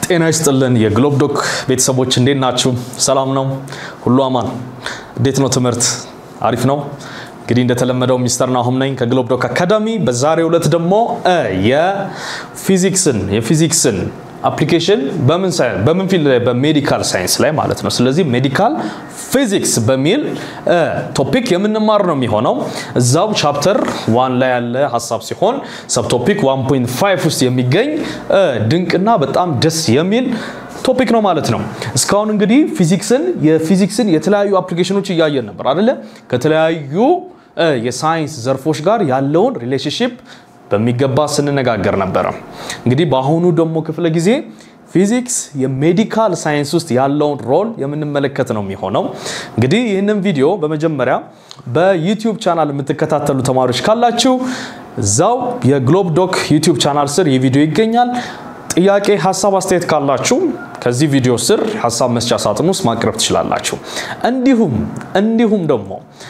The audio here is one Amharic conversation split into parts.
ጤና ይስጥልን የግሎብ ዶክ ቤተሰቦች እንዴት ናችሁ? ሰላም ነው? ሁሉ አማን? እንዴት ነው ትምህርት? አሪፍ ነው? እንግዲህ እንደተለመደው ሚስተር ናሁም ነኝ ከግሎብ ዶክ አካዳሚ። በዛሬው ዕለት ደግሞ የፊዚክስን የፊዚክስን አፕሊኬሽን በምን ሳይንስ በምን ፊልድ ላይ በሜዲካል ሳይንስ ላይ ማለት ነው። ስለዚህ ሜዲካል ፊዚክስ በሚል ቶፒክ የምንማር ነው የሚሆነው። እዛው ቻፕተር ዋን ላይ ያለ ሀሳብ ሲሆን ሰብቶፒክ 1.5 ውስጥ የሚገኝ ድንቅና በጣም ደስ የሚል ቶፒክ ነው ማለት ነው። እስካሁን እንግዲህ ፊዚክስን የፊዚክስን የተለያዩ አፕሊኬሽኖች እያየን ነበር አይደለ? ከተለያዩ የሳይንስ ዘርፎች ጋር ያለውን ሪሌሽንሽፕ በሚገባ ስንነጋገር ነበረ። እንግዲህ በአሁኑ ደግሞ ክፍለ ጊዜ ፊዚክስ የሜዲካል ሳይንስ ውስጥ ያለውን ሮል የምንመለከት ነው የሚሆነው። እንግዲህ ይህንን ቪዲዮ በመጀመሪያ በዩቲዩብ ቻናል የምትከታተሉ ተማሪዎች ካላችሁ እዛው የግሎብ ዶክ ዩቲዩብ ቻናል ስር ይህ ቪዲዮ ይገኛል። ጥያቄ፣ ሀሳብ፣ አስተያየት ካላችሁ ከዚህ ቪዲዮ ስር ሀሳብ መስጫ ሳጥን ውስጥ ማቅረብ ትችላላችሁ። እንዲሁም እንዲሁም ደግሞ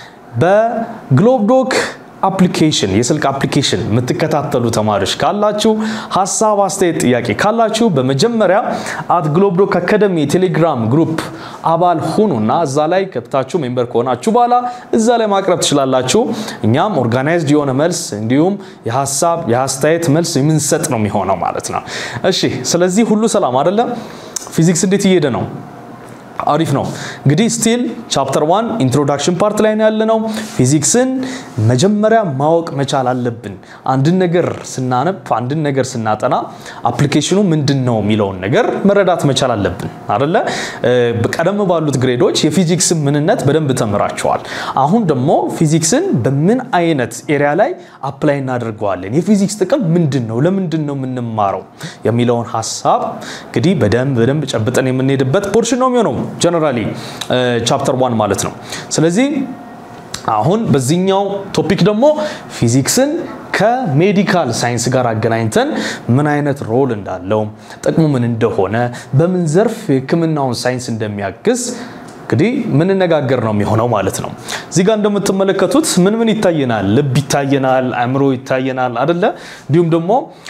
በግሎብ ዶክ አፕሊኬሽን የስልክ አፕሊኬሽን የምትከታተሉ ተማሪዎች ካላችሁ ሀሳብ፣ አስተያየት፣ ጥያቄ ካላችሁ በመጀመሪያ አት ግሎብ ዶክ አካደሚ የቴሌግራም ግሩፕ አባል ሁኑና እዛ ላይ ከብታችሁ ሜምበር ከሆናችሁ በኋላ እዛ ላይ ማቅረብ ትችላላችሁ። እኛም ኦርጋናይዝድ የሆነ መልስ እንዲሁም የሀሳብ የአስተያየት መልስ የምንሰጥ ነው የሚሆነው ማለት ነው። እሺ፣ ስለዚህ ሁሉ ሰላም አይደለም? ፊዚክስ እንዴት እየሄደ ነው? አሪፍ ነው። እንግዲህ ስቲል ቻፕተር ዋን ኢንትሮዳክሽን ፓርት ላይ ነው ያለነው። ፊዚክስን መጀመሪያ ማወቅ መቻል አለብን። አንድን ነገር ስናነብ፣ አንድን ነገር ስናጠና አፕሊኬሽኑ ምንድን ነው የሚለውን ነገር መረዳት መቻል አለብን አደለ? ቀደም ባሉት ግሬዶች የፊዚክስን ምንነት በደንብ ተምራቸዋል። አሁን ደግሞ ፊዚክስን በምን አይነት ኤሪያ ላይ አፕላይ እናደርገዋለን፣ የፊዚክስ ጥቅም ምንድን ነው፣ ለምንድን ነው የምንማረው የሚለውን ሀሳብ እንግዲህ በደንብ በደንብ ጨብጠን የምንሄድበት ፖርሽን ነው የሚሆነው ጀነራሊ ቻፕተር ዋን ማለት ነው። ስለዚህ አሁን በዚህኛው ቶፒክ ደግሞ ፊዚክስን ከሜዲካል ሳይንስ ጋር አገናኝተን ምን አይነት ሮል እንዳለው ጥቅሙ ምን እንደሆነ በምን ዘርፍ የሕክምናውን ሳይንስ እንደሚያግዝ እንግዲህ ምንነጋገር ነው የሚሆነው ማለት ነው። እዚህ ጋር እንደምትመለከቱት ምን ምን ይታየናል? ልብ ይታየናል፣ አእምሮ ይታየናል አደለ? እንዲሁም ደግሞ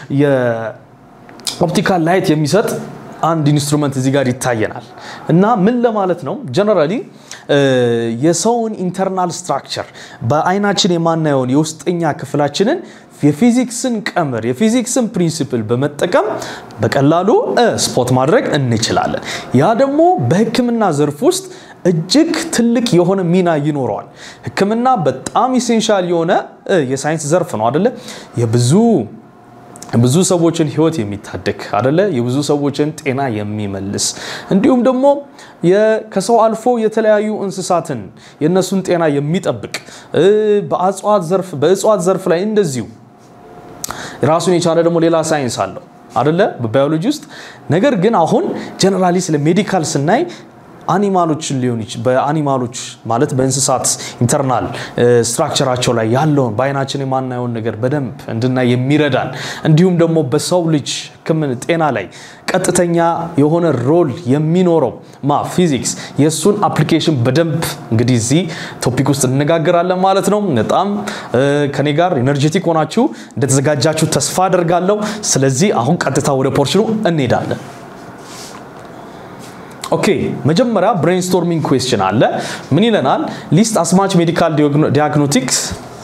የኦፕቲካል ላይት የሚሰጥ አንድ ኢንስትሩመንት እዚህ ጋር ይታየናል እና ምን ለማለት ነው ጀነራሊ የሰውን ኢንተርናል ስትራክቸር በአይናችን የማናየውን የውስጠኛ ክፍላችንን የፊዚክስን ቀመር የፊዚክስን ፕሪንሲፕል በመጠቀም በቀላሉ ስፖት ማድረግ እንችላለን። ያ ደግሞ በህክምና ዘርፍ ውስጥ እጅግ ትልቅ የሆነ ሚና ይኖረዋል። ህክምና በጣም ኢሴንሻል የሆነ የሳይንስ ዘርፍ ነው አደለ? የብዙ ብዙ ሰዎችን ህይወት የሚታደግ አደለ? የብዙ ሰዎችን ጤና የሚመልስ እንዲሁም ደግሞ ከሰው አልፎ የተለያዩ እንስሳትን የእነሱን ጤና የሚጠብቅ በእጽዋት ዘርፍ በእጽዋት ዘርፍ ላይ እንደዚሁ ራሱን የቻለ ደግሞ ሌላ ሳይንስ አለው አደለ? በባዮሎጂ ውስጥ ነገር ግን አሁን ጀነራሊ ስለ ሜዲካል ስናይ አኒማሎችን ሊሆን በአኒማሎች ማለት በእንስሳት ኢንተርናል ስትራክቸራቸው ላይ ያለውን በአይናችን የማናየውን ነገር በደንብ እንድናይ የሚረዳን እንዲሁም ደግሞ በሰው ልጅ ሕክምና ጤና ላይ ቀጥተኛ የሆነ ሮል የሚኖረው ማ ፊዚክስ የእሱን አፕሊኬሽን በደንብ እንግዲህ እዚህ ቶፒክ ውስጥ እንነጋገራለን ማለት ነው። በጣም ከኔ ጋር ኤነርጄቲክ ሆናችሁ እንደተዘጋጃችሁ ተስፋ አደርጋለሁ። ስለዚህ አሁን ቀጥታ ወደ ፖርሽኑ እንሄዳለን። ኦኬ መጀመሪያ ብሬንስቶርሚንግ ኩዌስችን አለ። ምን ይለናል? ሊስት አስማች ሜዲካል ዲያግኖቲክስ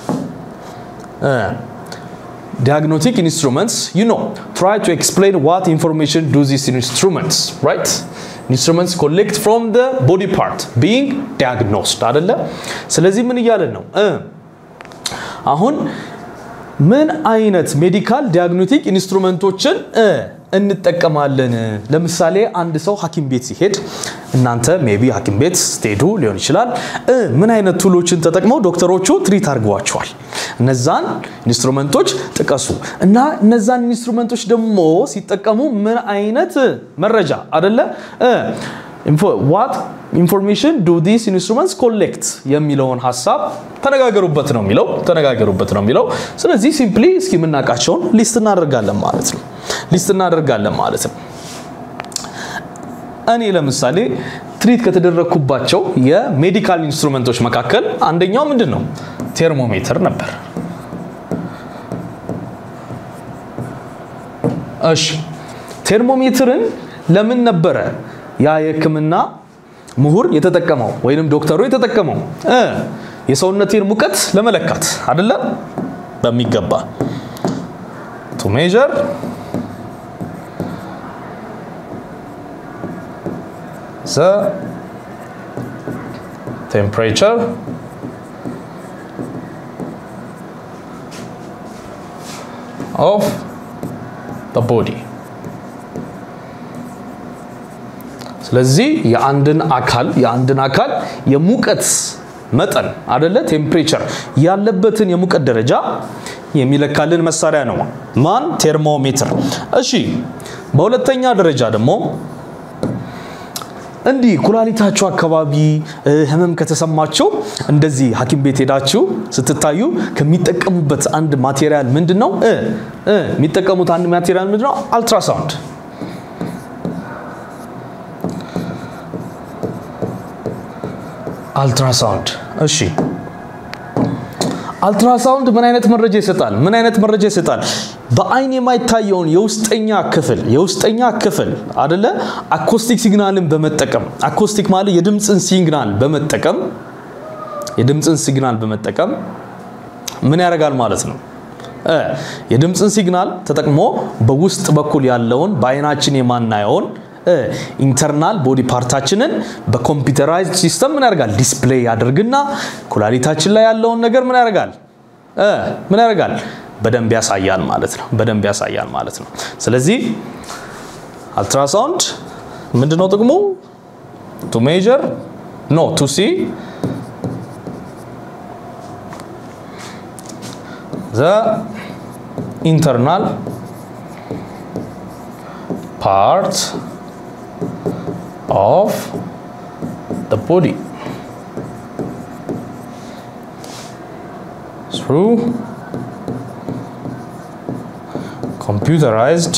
ዲያግኖቲክ ኢንስትሩመንትስ ዩ ኖ ትራይ ቱ ኤክስፕሌን ዋት ኢንፎርሜሽን ዱ ዚስ ኢንስትሩመንትስ ራይት ኢንስትሩመንትስ ኮሌክት ፍሮም ደ ቦዲ ፓርት ቢንግ ዲያግኖስድ አደለ። ስለዚህ ምን እያለን ነው አሁን ምን አይነት ሜዲካል ዲያግኖቲክ ኢንስትሩመንቶችን እንጠቀማለን? ለምሳሌ አንድ ሰው ሐኪም ቤት ሲሄድ እናንተ ሜቢ ሐኪም ቤት ስትሄዱ ሊሆን ይችላል። ምን አይነት ቱሎችን ተጠቅመው ዶክተሮቹ ትሪት አድርገዋቸዋል? እነዛን ኢንስትሩመንቶች ጥቀሱ እና እነዛን ኢንስትሩመንቶች ደግሞ ሲጠቀሙ ምን አይነት መረጃ አደለ ዋት ኢንፎርሜሽን ዱ ዲስ ኢንስትሩመንትስ ኮሌክት የሚለውን ሀሳብ ተነጋገሩበት ነው የሚለው ተነጋገሩበት ነው የሚለው። ስለዚህ ሲምፕሊ እስኪ የምናውቃቸውን ሊስት እናደርጋለን ማለት ነው ሊስት እናደርጋለን ማለት ነው። እኔ ለምሳሌ ትሪት ከተደረግኩባቸው የሜዲካል ኢንስትሩመንቶች መካከል አንደኛው ምንድን ነው? ቴርሞሜትር ነበር። እሺ ቴርሞሜትርን ለምን ነበረ ያ የህክምና ምሁር የተጠቀመው ወይንም ዶክተሩ የተጠቀመው እ የሰውነቴን ሙቀት ለመለካት አይደለም በሚገባ ቱ ሜዥር ዘ ቴምፕሬቸር ኦፍ the body ስለዚህ የአንድን አካል የአንድን አካል የሙቀት መጠን አደለ ቴምፕሬቸር ያለበትን የሙቀት ደረጃ የሚለካልን መሳሪያ ነው ማን ቴርሞሜትር እሺ በሁለተኛ ደረጃ ደግሞ እንዲህ ኩላሊታችሁ አካባቢ ህመም ከተሰማቸው እንደዚህ ሐኪም ቤት ሄዳችሁ ስትታዩ ከሚጠቀሙበት አንድ ማቴሪያል ምንድን ነው የሚጠቀሙት አንድ ማቴሪያል ምንድን ነው አልትራሳውንድ አልትራሳውንድ እሺ አልትራሳውንድ ምን አይነት መረጃ ይሰጣል ምን አይነት መረጃ ይሰጣል በአይን የማይታየውን የውስጠኛ ክፍል የውስጠኛ ክፍል አደለ አኮስቲክ ሲግናልን በመጠቀም አኮስቲክ ማለት የድምፅን ሲግናል በመጠቀም የድምፅን ሲግናል በመጠቀም ምን ያደርጋል ማለት ነው የድምፅን ሲግናል ተጠቅሞ በውስጥ በኩል ያለውን በአይናችን የማናየውን ኢንተርናል ቦዲ ፓርታችንን በኮምፒውተራይዝድ ሲስተም ምን ያደርጋል ዲስፕሌይ ያደርግና ኩላሊታችን ላይ ያለውን ነገር ምን ያደርጋል ምን ያደርጋል በደንብ ያሳያል ማለት ነው በደንብ ያሳያል ማለት ነው ስለዚህ አልትራሳውንድ ምንድነው ጥቅሙ ቱ ሜጀር ኖ ቱ ሲ ዘ ኢንተርናል ፓርት of the body through computerized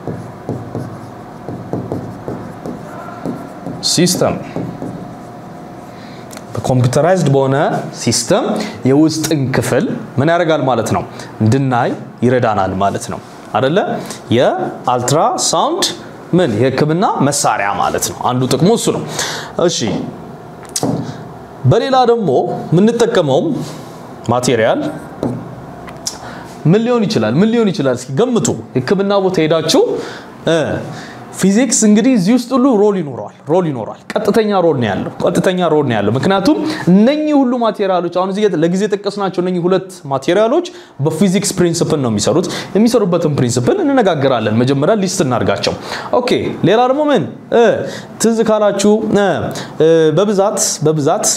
system በኮምፒውተራይዝድ በሆነ ሲስተም የውስጥን ክፍል ምን ያደርጋል ማለት ነው እንድናይ ይረዳናል ማለት ነው አደለ የአልትራ ሳውንድ ምን የህክምና መሳሪያ ማለት ነው አንዱ ጥቅሙ እሱ ነው እሺ በሌላ ደግሞ የምንጠቀመውም ማቴሪያል ምን ሊሆን ይችላል ምን ሊሆን ይችላል እስኪ ገምቱ ህክምና ቦታ ሄዳችሁ ፊዚክስ እንግዲህ እዚህ ውስጥ ሁሉ ሮል ይኖረዋል ሮል ይኖረዋል ቀጥተኛ ሮል ነው ያለው ቀጥተኛ ሮል ነው ያለው ምክንያቱም እነኚህ ሁሉ ማቴሪያሎች አሁን እዚህ ለጊዜ ጠቀስናቸው እነኚህ ሁለት ማቴሪያሎች በፊዚክስ ፕሪንስፕል ነው የሚሰሩት የሚሰሩበትን ፕሪንስፕል እንነጋገራለን መጀመሪያ ሊስት እናርጋቸው ኦኬ ሌላ ደግሞ ምን ትዝ ካላችሁ በብዛት በብዛት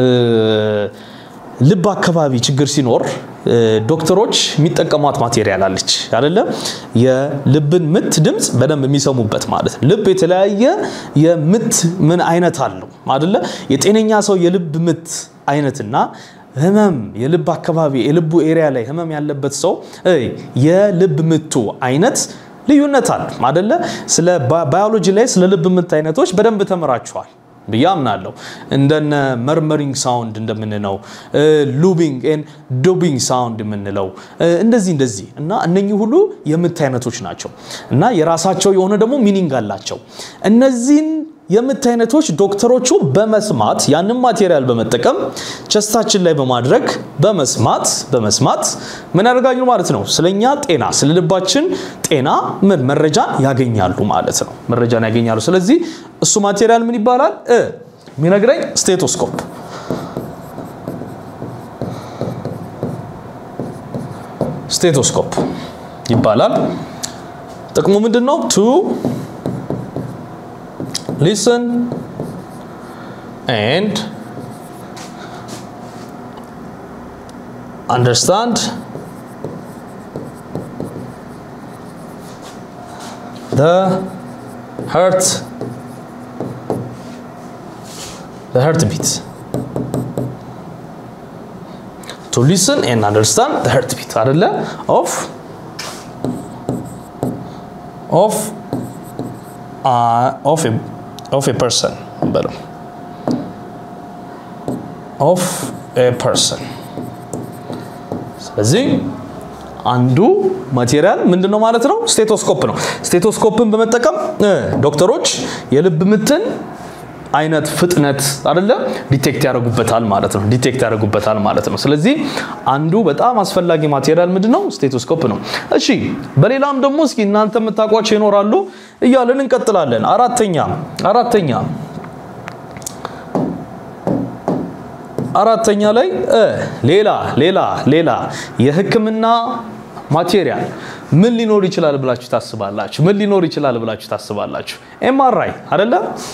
ልብ አካባቢ ችግር ሲኖር ዶክተሮች የሚጠቀሟት ማቴሪያል አለች አደለ የልብን ምት ድምፅ በደንብ የሚሰሙበት ማለት ነው ልብ የተለያየ የምት ምን አይነት አለው አደለ የጤነኛ ሰው የልብ ምት አይነትና ህመም የልብ አካባቢ የልቡ ኤሪያ ላይ ህመም ያለበት ሰው የልብ ምቱ አይነት ልዩነት አለ አደለ ስለ ባዮሎጂ ላይ ስለ ልብ ምት አይነቶች በደንብ ተምራችኋል ብዬ አምናለሁ እንደነ መርመሪንግ ሳውንድ እንደምንለው ሉቢንግ ኤን ዱቢንግ ሳውንድ የምንለው እንደዚህ እንደዚህ እና እነኚህ ሁሉ የምት አይነቶች ናቸው እና የራሳቸው የሆነ ደግሞ ሚኒንግ አላቸው እነዚህን የምት አይነቶች ዶክተሮቹ በመስማት ያንን ማቴሪያል በመጠቀም ቸስታችን ላይ በማድረግ በመስማት በመስማት ምን ያደርጋሉ ማለት ነው ስለኛ ጤና ስለ ልባችን ጤና ምን መረጃን ያገኛሉ ማለት ነው መረጃን ያገኛሉ ስለዚህ እሱ ማቴሪያል ምን ይባላል የሚነግረኝ ስቴቶስኮፕ ስቴቶስኮፕ ይባላል ጥቅሙ ምንድን ነው ቱ listen and understand the heart the heartbeat to listen and understand the heartbeat አይደለ of of uh, of a of a person በለው of a person ስለዚህ አንዱ ማቴሪያል ምንድን ነው ማለት ነው? ስቴቶስኮፕ ነው። ስቴቶስኮፕን በመጠቀም ዶክተሮች የልብ ምትን አይነት ፍጥነት አይደለ ዲቴክት ያደርጉበታል ማለት ነው። ዲቴክት ያደርጉበታል ማለት ነው። ስለዚህ አንዱ በጣም አስፈላጊ ማቴሪያል ምንድን ነው? ስቴቶስኮፕ ነው። እሺ፣ በሌላም ደግሞ እስኪ እናንተ የምታውቋቸው ይኖራሉ እያለን እንቀጥላለን። አራተኛ አራተኛ አራተኛ ላይ ሌላ ሌላ ሌላ የህክምና ማቴሪያል ምን ሊኖር ይችላል ብላችሁ ታስባላችሁ? ምን ሊኖር ይችላል ብላችሁ ታስባላችሁ? ኤምአርአይ አይደለ?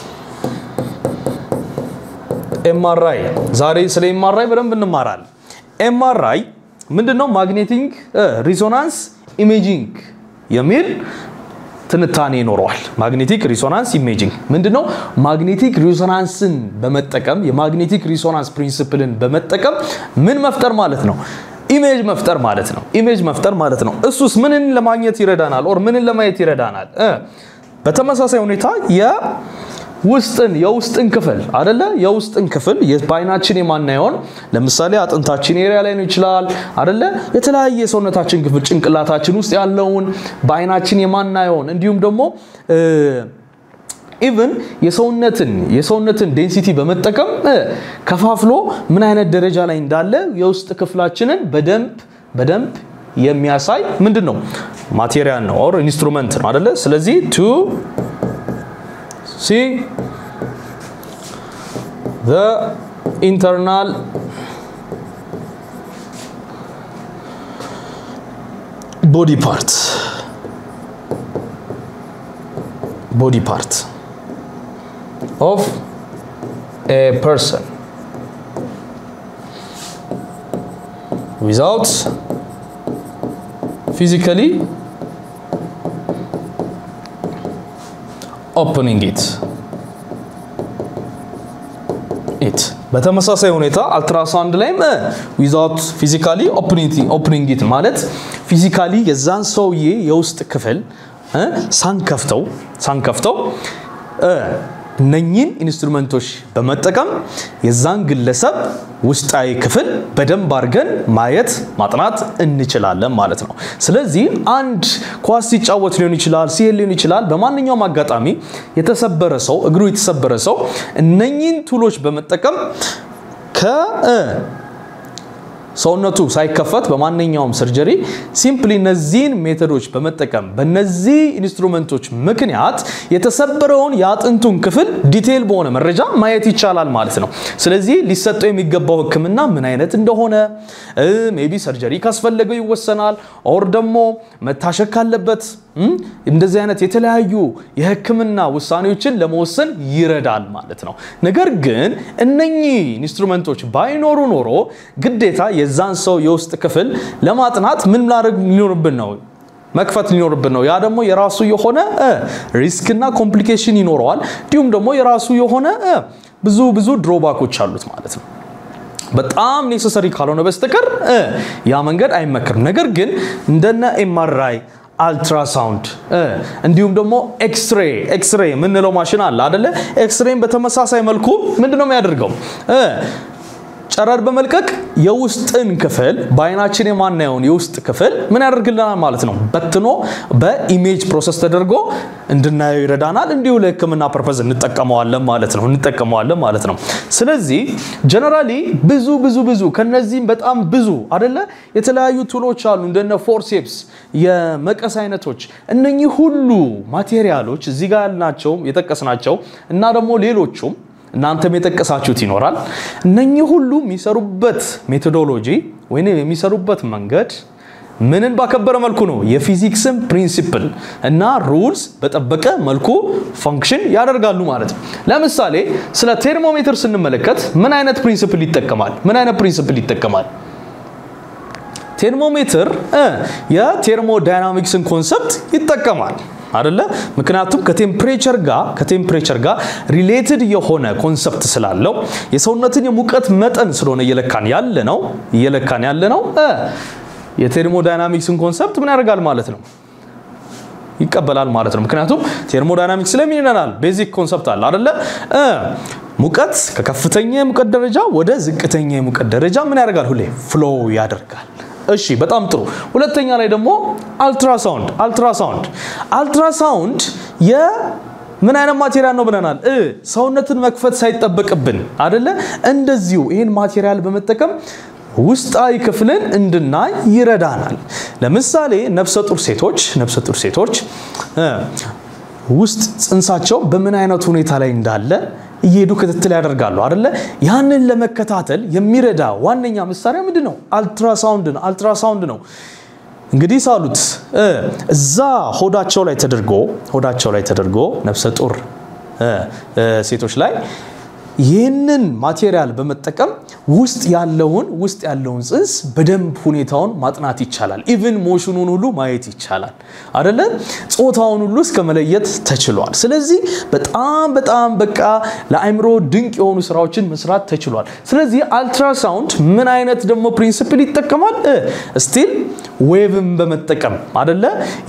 ኤምአርአይ ዛሬ ስለ ኤምአርአይ በደንብ እንማራለን። ኤምአርአይ ምንድነው? ማግኔቲክ ሪዞናንስ ኢሜጂንግ የሚል ትንታኔ ይኖረዋል። ማግኔቲክ ሪሶናንስ ኢሜጂንግ ምንድነው? ማግኔቲክ ሪሶናንስን በመጠቀም የማግኔቲክ ሪሶናንስ ፕሪንሲፕልን በመጠቀም ምን መፍጠር ማለት ነው? ኢሜጅ መፍጠር ማለት ነው። ኢሜጅ መፍጠር ማለት ነው። እሱስ ምንን ለማግኘት ይረዳናል? ኦር ምንን ለማየት ይረዳናል? በተመሳሳይ ሁኔታ የውስጥን የውስጥን ክፍል አደለ የውስጥን ክፍል በአይናችን የማናየውን ለምሳሌ አጥንታችን ኤሪያ ላይ ነው ይችላል አደለ የተለያየ የሰውነታችን ክፍል ጭንቅላታችን ውስጥ ያለውን በአይናችን የማናየውን እንዲሁም ደግሞ ኢቭን የሰውነትን የሰውነትን ዴንሲቲ በመጠቀም ከፋፍሎ ምን አይነት ደረጃ ላይ እንዳለ የውስጥ ክፍላችንን በደንብ በደንብ የሚያሳይ ምንድን ነው ማቴሪያል ነው ኦር ኢንስትሩመንት ነው አደለ ስለዚህ ቱ ሲ the internal body part body part of a person without physically opening it ኢት በተመሳሳይ ሁኔታ አልትራሳውንድ ላይም ዊዛውት ፊዚካሊ ኦፕኒንግ ኢት ማለት ፊዚካሊ የዛን ሰውዬ የውስጥ ክፍል ሳንከፍተው ሳንከፍተው እነኚህን ኢንስትሩመንቶች በመጠቀም የዛን ግለሰብ ውስጣዊ ክፍል በደንብ አድርገን ማየት ማጥናት እንችላለን ማለት ነው። ስለዚህ አንድ ኳስ ሲጫወት ሊሆን ይችላል፣ ሲሄድ ሊሆን ይችላል። በማንኛውም አጋጣሚ የተሰበረ ሰው እግሩ የተሰበረ ሰው እነኚህን ቱሎች በመጠቀም ከ ሰውነቱ ሳይከፈት በማንኛውም ሰርጀሪ ሲምፕሊ እነዚህን ሜቶዶች በመጠቀም በነዚህ ኢንስትሩመንቶች ምክንያት የተሰበረውን የአጥንቱን ክፍል ዲቴይል በሆነ መረጃ ማየት ይቻላል ማለት ነው። ስለዚህ ሊሰጠው የሚገባው ሕክምና ምን አይነት እንደሆነ ሜቢ ሰርጀሪ ካስፈለገው ይወሰናል። ኦር ደግሞ መታሸግ ካለበት እንደዚህ አይነት የተለያዩ የህክምና ውሳኔዎችን ለመወሰን ይረዳል ማለት ነው። ነገር ግን እነኚህ ኢንስትሩመንቶች ባይኖሩ ኖሮ ግዴታ የዛን ሰው የውስጥ ክፍል ለማጥናት ምን ማድረግ ሊኖርብን ነው? መክፈት ሊኖርብን ነው። ያ ደግሞ የራሱ የሆነ ሪስክና ኮምፕሊኬሽን ይኖረዋል። እንዲሁም ደግሞ የራሱ የሆነ ብዙ ብዙ ድሮባኮች አሉት ማለት ነው። በጣም ኔሰሰሪ ካልሆነ በስተቀር ያ መንገድ አይመክርም። ነገር ግን እንደነ ኤምአርአይ አልትራሳውንድ እንዲሁም ደግሞ ኤክስሬ ኤክስሬ የምንለው ማሽን አለ አደለ? ኤክስሬን በተመሳሳይ መልኩ ምንድን ነው የሚያደርገው? ጨረር በመልቀቅ የውስጥን ክፍል በአይናችን የማናየውን የውስጥ ክፍል ምን ያደርግልናል ማለት ነው። በትኖ በኢሜጅ ፕሮሰስ ተደርጎ እንድናየው ይረዳናል። እንዲሁ ለሕክምና ፐርፐዝ እንጠቀመዋለን ማለት ነው እንጠቀመዋለን ማለት ነው። ስለዚህ ጀነራሊ ብዙ ብዙ ብዙ ከነዚህም በጣም ብዙ አደለ የተለያዩ ቱሎች አሉ እንደነ ፎርሴፕስ፣ የመቀስ አይነቶች እነኚህ ሁሉ ማቴሪያሎች እዚህ ጋር ያልናቸው የጠቀስናቸው እና ደግሞ ሌሎቹም እናንተም የጠቀሳችሁት ይኖራል። እነኚህ ሁሉ የሚሰሩበት ሜቶዶሎጂ ወይም የሚሰሩበት መንገድ ምንን ባከበረ መልኩ ነው? የፊዚክስን ፕሪንሲፕል እና ሩልስ በጠበቀ መልኩ ፈንክሽን ያደርጋሉ ማለት ነው። ለምሳሌ ስለ ቴርሞሜትር ስንመለከት ምን አይነት ፕሪንሲፕል ይጠቀማል? ምን አይነት ፕሪንሲፕል ይጠቀማል? ቴርሞሜትር የቴርሞዳይናሚክስን ኮንሰፕት ይጠቀማል አደለ? ምክንያቱም ከቴምፕሬቸር ጋር ከቴምፕሬቸር ጋር ሪሌትድ የሆነ ኮንሰፕት ስላለው የሰውነትን የሙቀት መጠን ስለሆነ እየለካን ያለ ነው እየለካን ያለ ነው የቴርሞዳይናሚክስን ኮንሰፕት ምን ያደርጋል ማለት ነው ይቀበላል ማለት ነው። ምክንያቱም ቴርሞዳይናሚክስ ስለምን ይለናል? ቤዚክ ኮንሰፕት አለ አደለ? ሙቀት ከከፍተኛ የሙቀት ደረጃ ወደ ዝቅተኛ የሙቀት ደረጃ ምን ያደርጋል? ሁሌ ፍሎ ያደርጋል እሺ በጣም ጥሩ። ሁለተኛ ላይ ደግሞ አልትራሳውንድ አልትራሳውንድ አልትራሳውንድ የ ምን አይነት ማቴሪያል ነው ብለናል? እ ሰውነትን መክፈት ሳይጠበቅብን አደለ? እንደዚሁ ይህን ማቴሪያል በመጠቀም ውስጣዊ ክፍልን እንድናይ ይረዳናል። ለምሳሌ ነፍሰ ጡር ሴቶች ነፍሰ ጡር ሴቶች እ ውስጥ ጽንሳቸው በምን አይነት ሁኔታ ላይ እንዳለ እየሄዱ ክትትል ያደርጋሉ አደለ? ያንን ለመከታተል የሚረዳ ዋነኛ መሳሪያ ምንድን ነው? አልትራሳውንድ ነው። አልትራሳውንድ ነው። እንግዲህ ሳሉት እዛ ሆዳቸው ላይ ተደርጎ ሆዳቸው ላይ ተደርጎ ነፍሰ ጡር ሴቶች ላይ ይህንን ማቴሪያል በመጠቀም ውስጥ ያለውን ውስጥ ያለውን ጽንስ በደንብ ሁኔታውን ማጥናት ይቻላል። ኢቭን ሞሽኑን ሁሉ ማየት ይቻላል አደለ? ጾታውን ሁሉ እስከ መለየት ተችሏል። ስለዚህ በጣም በጣም በቃ ለአእምሮ ድንቅ የሆኑ ስራዎችን መስራት ተችሏል። ስለዚህ አልትራሳውንድ ምን አይነት ደግሞ ፕሪንሲፕል ይጠቀማል? ስቲል ዌቭን በመጠቀም አደለ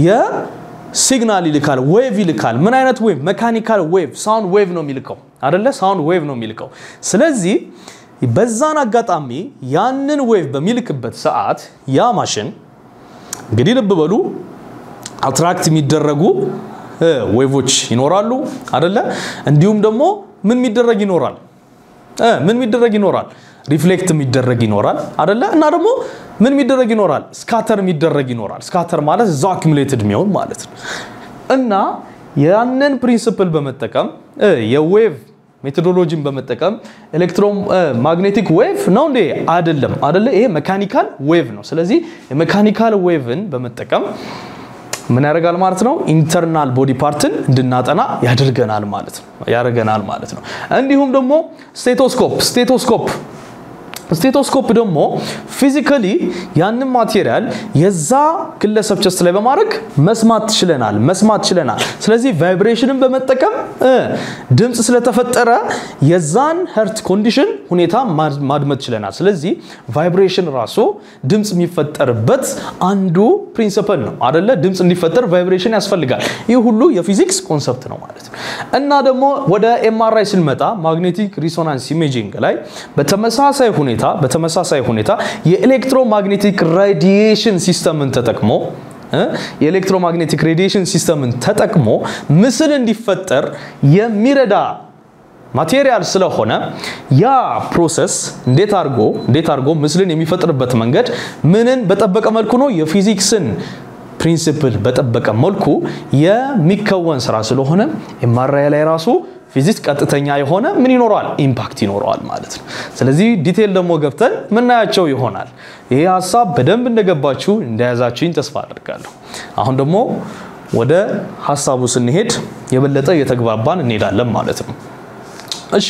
ሲግናል ይልካል፣ ዌቭ ይልካል። ምን አይነት ዌቭ? መካኒካል ዌቭ፣ ሳውንድ ዌቭ ነው የሚልከው አደለ? ሳውንድ ዌቭ ነው የሚልከው። ስለዚህ በዛን አጋጣሚ ያንን ዌቭ በሚልክበት ሰዓት ያ ማሽን እንግዲህ ልብ በሉ አትራክት የሚደረጉ ዌቮች ይኖራሉ አደለ? እንዲሁም ደግሞ ምን የሚደረግ ይኖራል? ምን የሚደረግ ይኖራል? ሪፍሌክት የሚደረግ ይኖራል አደለ? እና ደግሞ ምን የሚደረግ ይኖራል? ስካተር የሚደረግ ይኖራል። ስካተር ማለት እዛው አኪሙሌትድ የሚሆን ማለት ነው። እና ያንን ፕሪንስፕል በመጠቀም የዌቭ ሜቶዶሎጂን በመጠቀም ኤሌክትሮማግኔቲክ ዌቭ ነው እንዴ? አይደለም፣ አይደለ? ይሄ ሜካኒካል ዌቭ ነው። ስለዚህ የሜካኒካል ዌቭን በመጠቀም ምን ያደርጋል ማለት ነው? ኢንተርናል ቦዲ ፓርትን እንድናጠና ያደርገናል ማለት ነው ያደርገናል ማለት ነው። እንዲሁም ደግሞ ስቴቶስኮፕ ስቴቶስኮፕ ስቴቶስኮፕ ደግሞ ፊዚካሊ ያንን ማቴሪያል የዛ ግለሰብ ቸስት ላይ በማድረግ መስማት ችለናል መስማት ችለናል። ስለዚህ ቫይብሬሽንን በመጠቀም ድምፅ ስለተፈጠረ የዛን ሄርት ኮንዲሽን ሁኔታ ማድመጥ ችለናል። ስለዚህ ቫይብሬሽን ራሱ ድምፅ የሚፈጠርበት አንዱ ፕሪንሲፐል ነው አደለ? ድምፅ እንዲፈጠር ቫይብሬሽን ያስፈልጋል። ይህ ሁሉ የፊዚክስ ኮንሰፕት ነው ማለት ነው። እና ደግሞ ወደ ኤምአርአይ ስንመጣ ማግኔቲክ ሪሶናንስ ኢሜጂንግ ላይ በተመሳሳይ ሁኔታ በተመሳሳይ ሁኔታ የኤሌክትሮማግኔቲክ ራዲዬሽን ሲስተምን ተጠቅሞ የኤሌክትሮማግኔቲክ ሬዲዬሽን ሲስተምን ተጠቅሞ ምስል እንዲፈጠር የሚረዳ ማቴሪያል ስለሆነ ያ ፕሮሰስ እንዴት አድርጎ እንዴት አድርጎ ምስልን የሚፈጥርበት መንገድ ምንን በጠበቀ መልኩ ነው? የፊዚክስን ፕሪንሲፕል በጠበቀ መልኩ የሚከወን ስራ ስለሆነ ኤምአርአይ ላይ ራሱ ፊዚክስ ቀጥተኛ የሆነ ምን ይኖረዋል? ኢምፓክት ይኖረዋል ማለት ነው። ስለዚህ ዲቴል ደግሞ ገብተን ምናያቸው ይሆናል። ይሄ ሀሳብ በደንብ እንደገባችሁ እንደያዛችሁኝ ተስፋ አደርጋለሁ። አሁን ደግሞ ወደ ሀሳቡ ስንሄድ የበለጠ እየተግባባን እንሄዳለን ማለት ነው። እሺ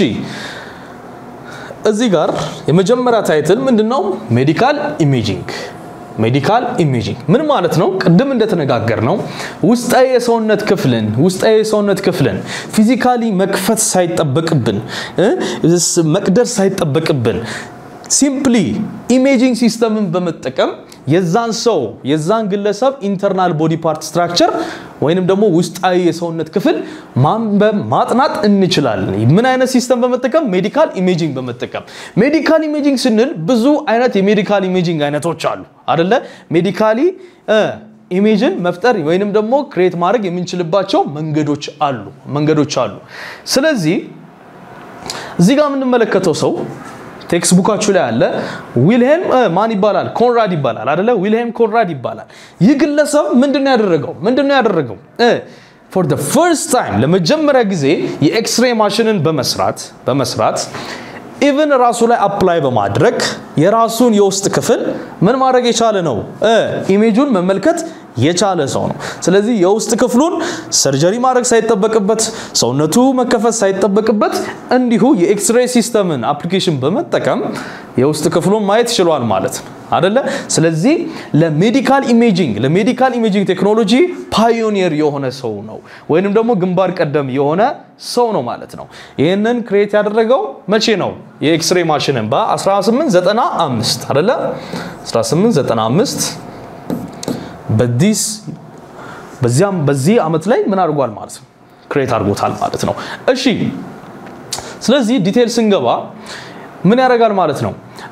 እዚህ ጋር የመጀመሪያ ታይትል ምንድን ነው? ሜዲካል ኢሜጂንግ ሜዲካል ኢሜጂንግ ምን ማለት ነው? ቅድም እንደተነጋገር ነው ውስጣዊ የሰውነት ክፍልን ውስጣዊ የሰውነት ክፍልን ፊዚካሊ መክፈት ሳይጠበቅብን መቅደር ሳይጠበቅብን ሲምፕሊ ኢሜጂንግ ሲስተምን በመጠቀም የዛን ሰው የዛን ግለሰብ ኢንተርናል ቦዲ ፓርት ስትራክቸር ወይንም ደግሞ ውስጣዊ የሰውነት ክፍል ማንበብ ማጥናት እንችላለን። ምን አይነት ሲስተም በመጠቀም? ሜዲካል ኢሜጂንግ በመጠቀም። ሜዲካል ኢሜጂንግ ስንል ብዙ አይነት የሜዲካል ኢሜጂንግ አይነቶች አሉ አደለ? ሜዲካሊ ኢሜጅን መፍጠር ወይንም ደግሞ ክሬት ማድረግ የምንችልባቸው መንገዶች አሉ መንገዶች አሉ። ስለዚህ እዚህ ጋር የምንመለከተው ሰው ቴክስት ቡካችሁ ላይ አለ። ዊልሄልም ማን ይባላል? ኮንራድ ይባላል አደለ? ዊልሄልም ኮንራድ ይባላል። ይህ ግለሰብ ምንድን ነው ያደረገው? ምንድን ነው ያደረገው? ፎር ደ ፈርስት ታይም ለመጀመሪያ ጊዜ የኤክስሬ ማሽንን በመስራት በመስራት ኢቭን ራሱ ላይ አፕላይ በማድረግ የራሱን የውስጥ ክፍል ምን ማድረግ የቻለ ነው? ኢሜጁን መመልከት የቻለ ሰው ነው። ስለዚህ የውስጥ ክፍሉን ሰርጀሪ ማድረግ ሳይጠበቅበት ሰውነቱ መከፈት ሳይጠበቅበት እንዲሁ የኤክስሬ ሲስተምን አፕሊኬሽን በመጠቀም የውስጥ ክፍሉን ማየት ችሏል ማለት ነው አደለ? ስለዚህ ለሜዲካል ኢሜጂንግ ለሜዲካል ኢሜጂንግ ቴክኖሎጂ ፓዮኒየር የሆነ ሰው ነው ወይንም ደግሞ ግንባር ቀደም የሆነ ሰው ነው ማለት ነው። ይህንን ክሬት ያደረገው መቼ ነው? የኤክስሬ ማሽንን በ1895 አደለ? 1895 በዲስ በዚያም በዚህ ዓመት ላይ ምን አድርጓል ማለት ነው? ክሬት አድርጎታል ማለት ነው። እሺ ስለዚህ ዲቴል ስንገባ ምን ያደርጋል ማለት ነው?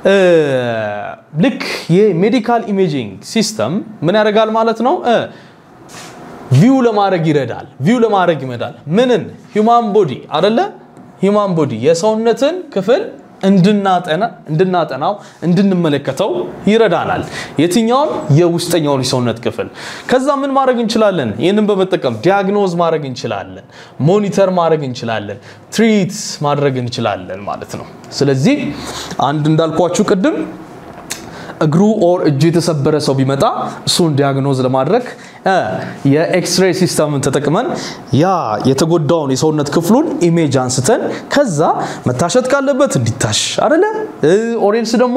ልክ የሜዲካል ኢሜጂንግ ሲስተም ምን ያደርጋል ማለት ነው? ቪው ለማድረግ ይረዳል። ቪው ለማድረግ ይመዳል። ምንን? ሂውማን ቦዲ አደለ? ሂውማን ቦዲ የሰውነትን ክፍል እንድናጠናው እንድንመለከተው ይረዳናል። የትኛውን? የውስጠኛውን የሰውነት ክፍል። ከዛ ምን ማድረግ እንችላለን? ይህንን በመጠቀም ዲያግኖዝ ማድረግ እንችላለን፣ ሞኒተር ማድረግ እንችላለን፣ ትሪት ማድረግ እንችላለን ማለት ነው። ስለዚህ አንድ እንዳልኳችሁ ቅድም እግሩ ኦር እጁ የተሰበረ ሰው ቢመጣ እሱን ዲያግኖዝ ለማድረግ የኤክስሬይ ሲስተምን ተጠቅመን ያ የተጎዳውን የሰውነት ክፍሉን ኢሜጅ አንስተን ከዛ መታሸት ካለበት እንዲታሽ አደለ ኦሬንስ ደግሞ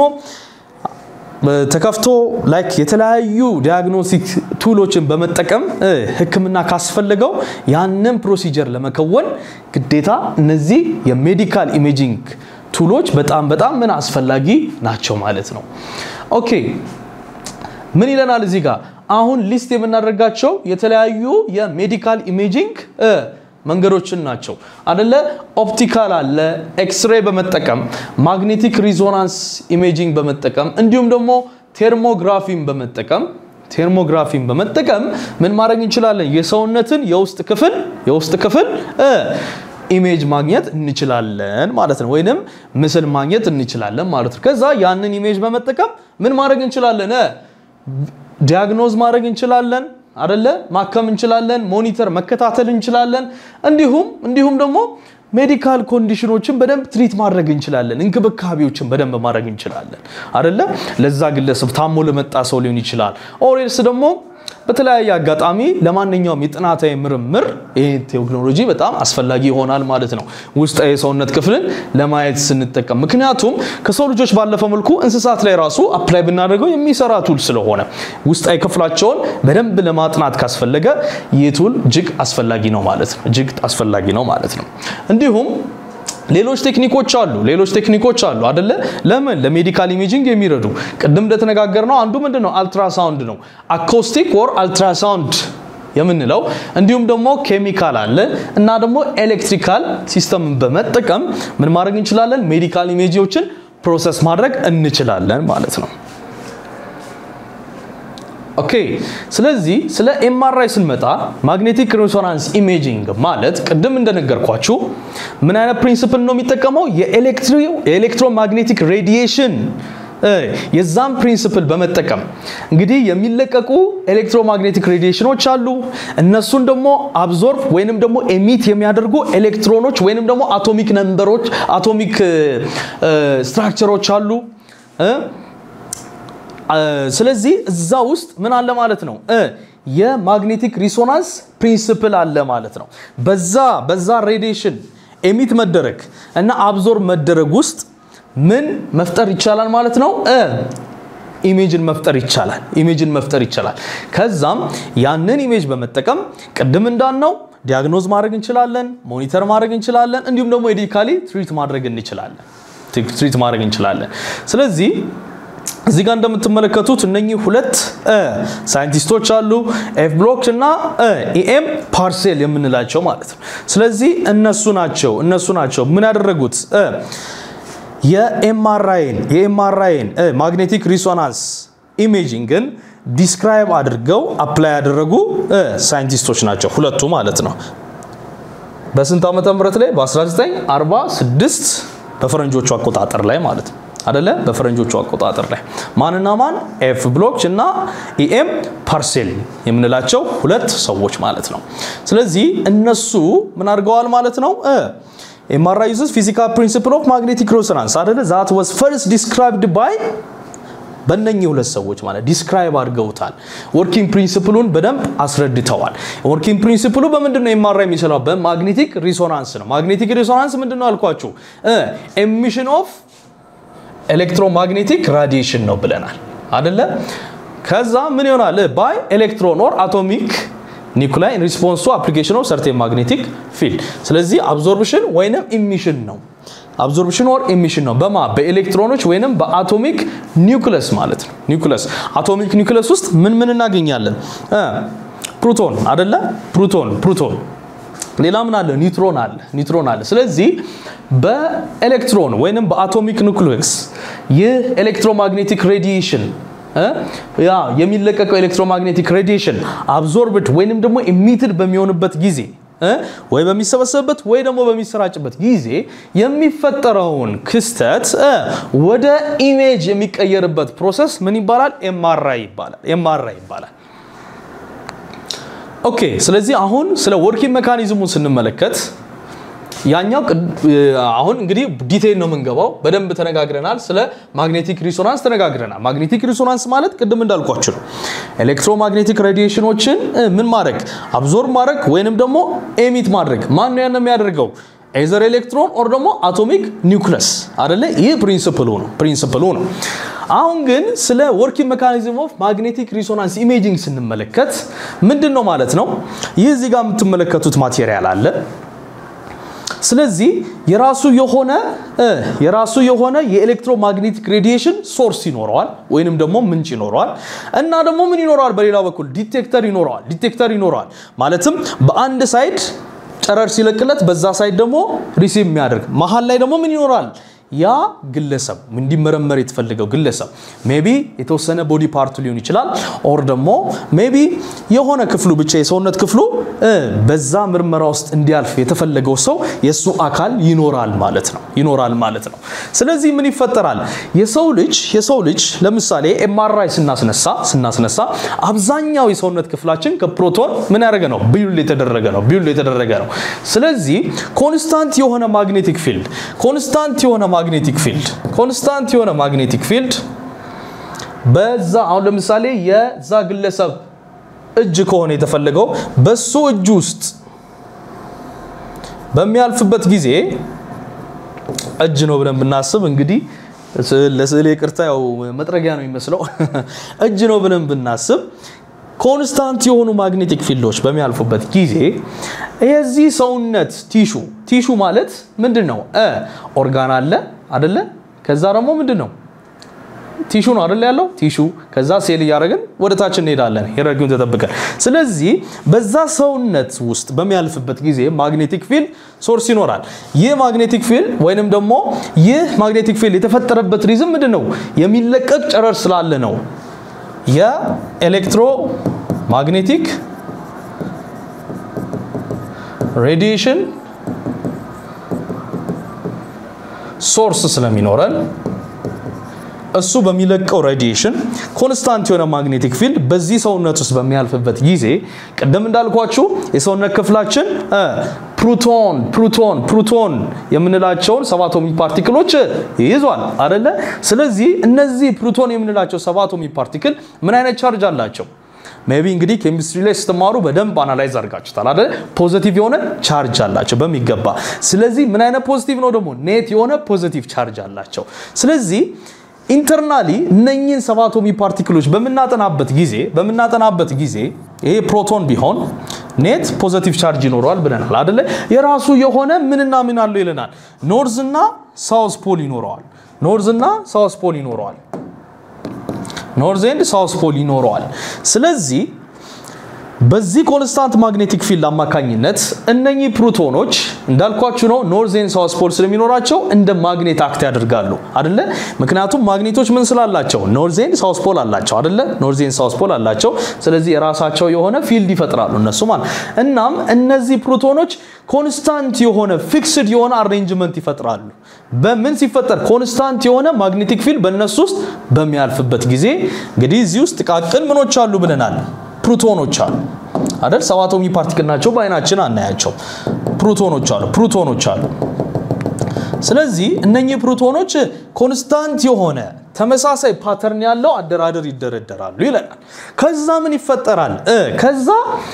ተከፍቶ ላይክ የተለያዩ ዲያግኖስቲክ ቱሎችን በመጠቀም ሕክምና ካስፈለገው ያንን ፕሮሲጀር ለመከወን ግዴታ እነዚህ የሜዲካል ኢሜጂንግ ቱሎች በጣም በጣም ምን አስፈላጊ ናቸው ማለት ነው። ኦኬ ምን ይለናል እዚህ ጋር አሁን ሊስት የምናደርጋቸው የተለያዩ የሜዲካል ኢሜጂንግ መንገዶችን ናቸው አደለ ኦፕቲካል አለ ኤክስሬይ በመጠቀም ማግኔቲክ ሪዞናንስ ኢሜጂንግ በመጠቀም እንዲሁም ደግሞ ቴርሞግራፊን በመጠቀም ቴርሞግራፊን በመጠቀም ምን ማድረግ እንችላለን የሰውነትን የውስጥ ክፍል የውስጥ ክፍል ኢሜጅ ማግኘት እንችላለን ማለት ነው። ወይንም ምስል ማግኘት እንችላለን ማለት ነው። ከዛ ያንን ኢሜጅ በመጠቀም ምን ማድረግ እንችላለን? ዲያግኖዝ ማድረግ እንችላለን አደለ? ማከም እንችላለን፣ ሞኒተር መከታተል እንችላለን። እንዲሁም እንዲሁም ደግሞ ሜዲካል ኮንዲሽኖችን በደንብ ትሪት ማድረግ እንችላለን። እንክብካቤዎችን በደንብ ማድረግ እንችላለን አደለ? ለዛ ግለሰብ ታሞ ለመጣ ሰው ሊሆን ይችላል። ኦሬልስ ደግሞ በተለያየ አጋጣሚ ለማንኛውም የጥናታዊ ምርምር ይህ ቴክኖሎጂ በጣም አስፈላጊ ይሆናል ማለት ነው። ውስጣዊ የሰውነት ክፍልን ለማየት ስንጠቀም፣ ምክንያቱም ከሰው ልጆች ባለፈ መልኩ እንስሳት ላይ ራሱ አፕላይ ብናደርገው የሚሰራ ቱል ስለሆነ ውስጣዊ ክፍላቸውን በደንብ ለማጥናት ካስፈለገ ይህ ቱል እጅግ አስፈላጊ ነው ማለት ነው። እጅግ አስፈላጊ ነው ማለት ነው። እንዲሁም ሌሎች ቴክኒኮች አሉ። ሌሎች ቴክኒኮች አሉ አደለ? ለምን ለሜዲካል ኢሜጂንግ የሚረዱ ቅድም እንደተነጋገር ነው። አንዱ ምንድን ነው? አልትራሳውንድ ነው። አኮስቲክ ወር አልትራሳውንድ የምንለው እንዲሁም ደግሞ ኬሚካል አለ እና ደግሞ ኤሌክትሪካል ሲስተምን በመጠቀም ምን ማድረግ እንችላለን? ሜዲካል ኢሜጂዎችን ፕሮሰስ ማድረግ እንችላለን ማለት ነው። ኦኬ ስለዚህ ስለ ኤምአርአይ ስንመጣ ማግኔቲክ ሬሶናንስ ኢሜጂንግ ማለት ቅድም እንደነገርኳችሁ ምን አይነት ፕሪንሲፕል ነው የሚጠቀመው? የኤሌክትሮማግኔቲክ ሬዲዬሽን የዛም ፕሪንሲፕል በመጠቀም እንግዲህ የሚለቀቁ ኤሌክትሮማግኔቲክ ሬዲዬሽኖች አሉ። እነሱን ደግሞ አብዞርብ ወይንም ደግሞ ኤሚት የሚያደርጉ ኤሌክትሮኖች ወይንም ደግሞ አቶሚክ ነምበሮች አቶሚክ ስትራክቸሮች አሉ። ስለዚህ እዛ ውስጥ ምን አለ ማለት ነው የማግኔቲክ ሪሶናንስ ፕሪንሲፕል አለ ማለት ነው። በዛ በዛ ሬዲዬሽን ኤሚት መደረግ እና አብዞርብ መደረግ ውስጥ ምን መፍጠር ይቻላል ማለት ነው ኢሜጅን መፍጠር ይቻላል። ኢሜጅን መፍጠር ይቻላል። ከዛም ያንን ኢሜጅ በመጠቀም ቅድም እንዳልነው ዲያግኖዝ ማድረግ እንችላለን፣ ሞኒተር ማድረግ እንችላለን፣ እንዲሁም ደግሞ ሜዲካሊ ትሪት ማድረግ እንችላለን ትሪት ማድረግ እንችላለን። ስለዚህ እዚህ ጋር እንደምትመለከቱት እነኚህ ሁለት ሳይንቲስቶች አሉ፣ ኤፍ ብሎክ እና ኢኤም ፓርሴል የምንላቸው ማለት ነው። ስለዚህ እነሱ ናቸው እነሱ ናቸው ምን ያደረጉት የኤምአርአይን የኤምአርአይን ማግኔቲክ ሪሶናንስ ኢሜጂንግን ዲስክራይብ አድርገው አፕላይ ያደረጉ ሳይንቲስቶች ናቸው ሁለቱ ማለት ነው። በስንት ዓመተ ምህረት ላይ በ1946 በፈረንጆቹ አቆጣጠር ላይ ማለት ነው አደለ? በፈረንጆቹ አቆጣጠር ላይ ማንና ማን ኤፍ ብሎች እና ኢኤም ፓርሴል የምንላቸው ሁለት ሰዎች ማለት ነው። ስለዚህ እነሱ ምን አድርገዋል ማለት ነው ኤምአርአይ ዩዝስ ፊዚካል ፕሪንሲፕል ኦፍ ማግኔቲክ ሬሶናንስ አደለ ዛት ዋዝ ፈርስት ዲስክራይብድ ባይ በእነኚህ ሁለት ሰዎች ማለት ዲስክራይብ አድርገውታል። ወርኪንግ ፕሪንሲፕሉን በደንብ አስረድተዋል። ወርኪንግ ፕሪንሲፕሉ በምንድን ነው ኤምአርአይ የሚሰራው? በማግኔቲክ ሪሶናንስ ነው። ማግኔቲክ ሪሶናንስ ምንድን ነው አልኳችሁ? ኤሚሽን ኦፍ ኤሌክትሮማግኔቲክ ራዲዬሽን ነው ብለናል አደለ? ከዛ ምን ይሆናል? ባይ ኤሌክትሮን ኦር አቶሚክ ኒኩላይ ሪስፖንስ ቱ አፕሊኬሽን ኦፍ ሰርቴን ማግኔቲክ ፊልድ። ስለዚህ አብዞርብሽን ወይንም ኢሚሽን ነው። አብዞርብሽን ኦር ኢሚሽን ነው በማ በኤሌክትሮኖች ወይንም በአቶሚክ ኒውክለስ ማለት ነው። ኒውክለስ አቶሚክ ኒውክለስ ውስጥ ምን ምን እናገኛለን? ፕሮቶን አደለ? ፕሮቶን ፕሮቶን ሌላ ምን አለ? ኒውትሮን አለ። ኒውትሮን አለ። ስለዚህ በኤሌክትሮን ወይንም በአቶሚክ ኑክሊየስ ይህ ኤሌክትሮማግኔቲክ ሬዲዬሽን ያ የሚለቀቀው ኤሌክትሮማግኔቲክ ሬዲዬሽን አብዞርብድ ወይንም ደግሞ ኢሚትድ በሚሆንበት ጊዜ ወይ በሚሰበሰብበት ወይ ደግሞ በሚሰራጭበት ጊዜ የሚፈጠረውን ክስተት ወደ ኢሜጅ የሚቀየርበት ፕሮሰስ ምን ይባላል? ኤምአርአይ ይባላል። ኤምአርአይ ይባላል። ኦኬ። ስለዚህ አሁን ስለ ወርኪንግ ሜካኒዝሙን ስንመለከት ያኛው አሁን እንግዲህ ዲቴይል ነው የምንገባው። በደንብ ተነጋግረናል። ስለ ማግኔቲክ ሪሶናንስ ተነጋግረናል። ማግኔቲክ ሪሶናንስ ማለት ቅድም እንዳልኳችሁ ነው። ኤሌክትሮማግኔቲክ ሬዲዬሽኖችን ምን ማድረግ አብዞርብ ማድረግ ወይንም ደግሞ ኤሚት ማድረግ። ማን ነው ያን የሚያደርገው? ኤዘር ኤሌክትሮን ኦር ደግሞ አቶሚክ ኒውክለስ አደለ? ይህ ፕሪንስፕሉ ነው ፕሪንስፕሉ ነው። አሁን ግን ስለ ወርኪንግ ሜካኒዝም ኦፍ ማግኔቲክ ሪሶናንስ ኢሜጂንግ ስንመለከት ምንድን ነው ማለት ነው? ይህ እዚህ ጋር የምትመለከቱት ማቴሪያል አለ ስለዚህ የራሱ የሆነ የራሱ የሆነ የኤሌክትሮማግኔቲክ ሬዲዬሽን ሶርስ ይኖረዋል ወይንም ደግሞ ምንጭ ይኖረዋል እና ደግሞ ምን ይኖረዋል? በሌላ በኩል ዲቴክተር ይኖረዋል። ዲቴክተር ይኖረዋል ማለትም በአንድ ሳይድ ጨረር ሲለቅለት በዛ ሳይድ ደግሞ ሪሲቭ የሚያደርግ መሀል ላይ ደግሞ ምን ይኖራል? ያ ግለሰብ እንዲመረመር የተፈለገው ግለሰብ ሜቢ የተወሰነ ቦዲ ፓርቱ ሊሆን ይችላል። ኦር ደግሞ ሜቢ የሆነ ክፍሉ ብቻ የሰውነት ክፍሉ በዛ ምርመራ ውስጥ እንዲያልፍ የተፈለገው ሰው የእሱ አካል ይኖራል ማለት ነው ይኖራል ማለት ነው። ስለዚህ ምን ይፈጠራል? የሰው ልጅ የሰው ልጅ ለምሳሌ ኤምአርአይ ስናስነሳ ስናስነሳ አብዛኛው የሰውነት ክፍላችን ከፕሮቶን ምን ያደረገ ነው? ቢውል የተደረገ ነው ቢውል የተደረገ ነው። ስለዚህ ኮንስታንት የሆነ ማግኔቲክ ፊልድ ኮንስታንት የሆነ ማግኔቲክ ፊልድ ኮንስታንት የሆነ ማግኔቲክ ፊልድ በዛ አሁን ለምሳሌ የዛ ግለሰብ እጅ ከሆነ የተፈለገው በሱ እጅ ውስጥ በሚያልፍበት ጊዜ እጅ ነው ብለን ብናስብ እንግዲህ ለስዕል ይቅርታ፣ ያው መጥረጊያ ነው የሚመስለው። እጅ ነው ብለን ብናስብ ኮንስታንት የሆኑ ማግኔቲክ ፊልዶች በሚያልፉበት ጊዜ የዚህ ሰውነት ቲሹ ቲሹ ማለት ምንድን ነው? ኦርጋን አለ አደለ? ከዛ ደግሞ ምንድን ነው ቲሹ ነው አደለ ያለው ቲሹ። ከዛ ሴል እያደረግን ወደ ታች እንሄዳለን ሄረርጊውን ተጠብቀን። ስለዚህ በዛ ሰውነት ውስጥ በሚያልፍበት ጊዜ ማግኔቲክ ፊልድ ሶርስ ይኖራል። ይህ ማግኔቲክ ፊልድ ወይንም ደግሞ ይህ ማግኔቲክ ፊልድ የተፈጠረበት ሪዝም ምንድን ነው? የሚለቀቅ ጨረር ስላለ ነው። የኤሌክትሮ ማግኔቲክ ሬዲዬሽን ሶርስ ስለሚኖረን እሱ በሚለቀው ሬዲዬሽን ኮንስታንት የሆነ ማግኔቲክ ፊልድ በዚህ ሰውነት ውስጥ በሚያልፍበት ጊዜ ቅድም እንዳልኳችሁ የሰውነት ክፍላችን ፕሩቶን ፕሩቶን ፕሩቶን የምንላቸውን ሰብ አቶሚክ ፓርቲክሎች ይይዟል አደለ? ስለዚህ እነዚህ ፕሩቶን የምንላቸው ሰብ አቶሚክ ፓርቲክል ምን አይነት ቻርጅ አላቸው? ሜቢ እንግዲህ ኬሚስትሪ ላይ ስትማሩ በደንብ አናላይዝ አድርጋችሁታል አይደል? ፖዚቲቭ የሆነ ቻርጅ አላቸው በሚገባ። ስለዚህ ምን አይነት ፖዚቲቭ ነው ደግሞ? ኔት የሆነ ፖዚቲቭ ቻርጅ አላቸው። ስለዚህ ኢንተርናሊ እነኚህን ሰብ አቶሚክ ፓርቲክሎች በምናጠናበት ጊዜ በምናጠናበት ጊዜ ይሄ ፕሮቶን ቢሆን ኔት ፖዘቲቭ ቻርጅ ይኖረዋል ብለናል አደለ? የራሱ የሆነ ምንና ምን አለው ይለናል። ኖርዝ እና ሳውስ ፖል ይኖረዋል። ኖርዝ እና ሳውስ ፖል ይኖረዋል። ኖርዝ ኤንድ ሳውስ ፖል ይኖረዋል። ስለዚህ በዚህ ኮንስታንት ማግኔቲክ ፊልድ አማካኝነት እነኚህ ፕሮቶኖች እንዳልኳችሁ ነው ኖርዝ ኤንድ ሳውስ ፖል ስለሚኖራቸው እንደ ማግኔት አክት ያደርጋሉ አደለ? ምክንያቱም ማግኔቶች ምን ስላላቸው ኖርዝ ኤንድ ሳውስ ፖል አላቸው አደለ? ኖርዝ ኤንድ ሳውስ ፖል አላቸው። ስለዚህ የራሳቸው የሆነ ፊልድ ይፈጥራሉ እነሱ ማለት። እናም እነዚህ ፕሮቶኖች ኮንስታንት የሆነ ፊክስድ የሆነ አሬንጅመንት ይፈጥራሉ። በምን ሲፈጠር? ኮንስታንት የሆነ ማግኔቲክ ፊልድ በእነሱ ውስጥ በሚያልፍበት ጊዜ እንግዲህ እዚህ ውስጥ ጥቃቅን ምኖች አሉ ብለናል ፕሩቶኖች አሉ አይደል? ሰብ አቶሚክ ፓርቲክል ናቸው፣ በአይናችን አናያቸው። ፕሩቶኖች አሉ ፕሩቶኖች አሉ። ስለዚህ እነኚህ ፕሩቶኖች ኮንስታንት የሆነ ተመሳሳይ ፓተርን ያለው አደራደር ይደረደራሉ ይለናል። ከዛ ምን ይፈጠራል? ከዛ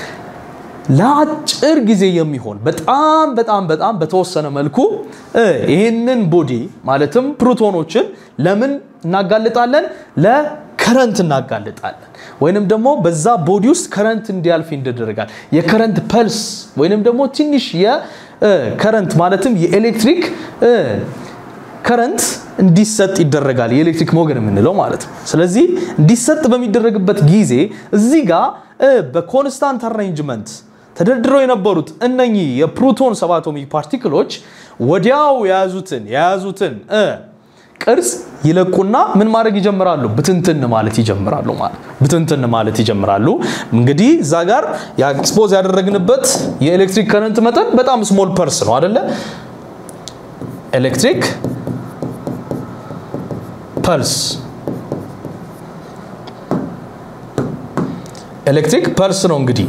ለአጭር ጊዜ የሚሆን በጣም በጣም በጣም በተወሰነ መልኩ ይህንን ቦዲ ማለትም ፕሩቶኖችን ለምን እናጋልጣለን? ለከረንት እናጋልጣለን። ወይንም ደግሞ በዛ ቦዲ ውስጥ ከረንት እንዲያልፍ ይደረጋል። የከረንት ፐልስ ወይንም ደግሞ ትንሽ የከረንት ማለትም የኤሌክትሪክ ከረንት እንዲሰጥ ይደረጋል። የኤሌክትሪክ ሞገድ የምንለው ማለት ነው። ስለዚህ እንዲሰጥ በሚደረግበት ጊዜ እዚህ ጋር በኮንስታንት አሬንጅመንት ተደርድረው የነበሩት እነኚህ የፕሮቶን ሰብ አቶሚክ ፓርቲክሎች ወዲያው የያዙትን የያዙትን ቅርጽ ይለቁና ምን ማድረግ ይጀምራሉ? ብትንትን ማለት ይጀምራሉ። ማለት ብትንትን ማለት ይጀምራሉ። እንግዲህ እዛ ጋር ኤክስፖዝ ያደረግንበት የኤሌክትሪክ ከረንት መጠን በጣም ስሞል ፐርስ ነው አደለ? ኤሌክትሪክ ፐልስ ኤሌክትሪክ ፐልስ ነው እንግዲህ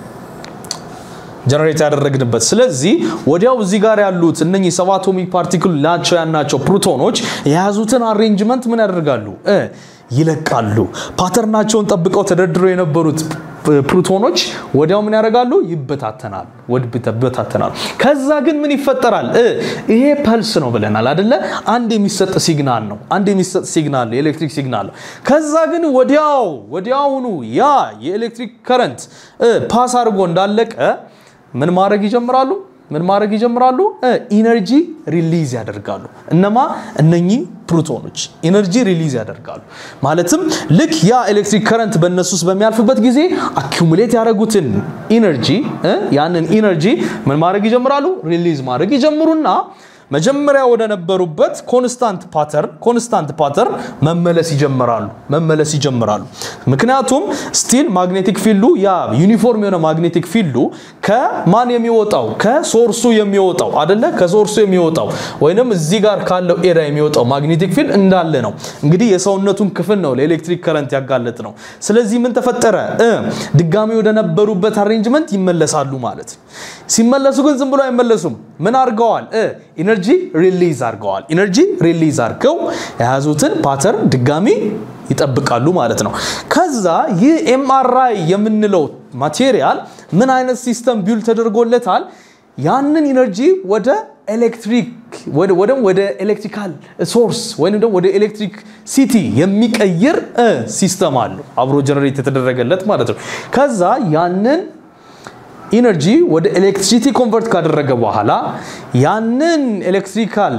ጀነሬት ያደረግንበት። ስለዚህ ወዲያው እዚህ ጋር ያሉት እነኚህ ሰብ አቶሚክ ፓርቲክል ናቸው ያናቸው ፕሮቶኖች የያዙትን አሬንጅመንት ምን ያደርጋሉ? ይለቃሉ። ፓተርናቸውን ጠብቀው ተደርድረው የነበሩት ፕሮቶኖች ወዲያው ምን ያደርጋሉ? ይበታተናሉ ይበታተናሉ። ከዛ ግን ምን ይፈጠራል? ይሄ ፐልስ ነው ብለናል አደለ? አንድ የሚሰጥ ሲግናል ነው። አንድ የሚሰጥ ሲግናል ነው፣ የኤሌክትሪክ ሲግናል ነው። ከዛ ግን ወዲያው ወዲያውኑ ያ የኤሌክትሪክ ከረንት ፓስ አድርጎ እንዳለቀ ምን ማድረግ ይጀምራሉ? ምን ማድረግ ይጀምራሉ? ኢነርጂ ሪሊዝ ያደርጋሉ። እነማ እነኚህ ፕሮቶኖች ኢነርጂ ሪሊዝ ያደርጋሉ። ማለትም ልክ ያ ኤሌክትሪክ ከረንት በእነሱ ውስጥ በሚያልፍበት ጊዜ አኪሙሌት ያደረጉትን ኢነርጂ ያንን ኢነርጂ ምን ማድረግ ይጀምራሉ? ሪሊዝ ማድረግ ይጀምሩና መጀመሪያ ወደ ነበሩበት ኮንስታንት ፓተርን ኮንስታንት ፓተርን መመለስ ይጀምራሉ መመለስ ይጀምራሉ። ምክንያቱም ስቲል ማግኔቲክ ፊልዱ ያ ዩኒፎርም የሆነ ማግኔቲክ ፊልዱ ከማን የሚወጣው ከሶርሱ የሚወጣው አደለ ከሶርሱ የሚወጣው ወይንም እዚህ ጋር ካለው ኤሪያ የሚወጣው ማግኔቲክ ፊልድ እንዳለ ነው። እንግዲህ የሰውነቱን ክፍል ነው ለኤሌክትሪክ ከረንት ያጋለጥ ነው። ስለዚህ ምን ተፈጠረ? ድጋሚ ወደ ነበሩበት አሬንጅመንት ይመለሳሉ ማለት ነው። ሲመለሱ ግን ዝም ብሎ አይመለሱም። ምን አድርገዋል? ኢነርጂ ሪሊዝ አድርገዋል። ኢነርጂ ሪሊዝ አድርገው የያዙትን ፓተርን ድጋሚ ይጠብቃሉ ማለት ነው። ከዛ ይህ ኤምአርአይ የምንለው ማቴሪያል ምን አይነት ሲስተም ቢውል ተደርጎለታል? ያንን ኢነርጂ ወደ ኤሌክትሪክ ወደ ወደ ኤሌክትሪካል ሶርስ ወይም ደግሞ ወደ ኤሌክትሪክ ሲቲ የሚቀይር ሲስተም አለው አብሮ ጀነሬት የተደረገለት ማለት ነው። ከዛ ያንን ኢነርጂ ወደ ኤሌክትሪሲቲ ኮንቨርት ካደረገ በኋላ ያንን ኤሌክትሪካል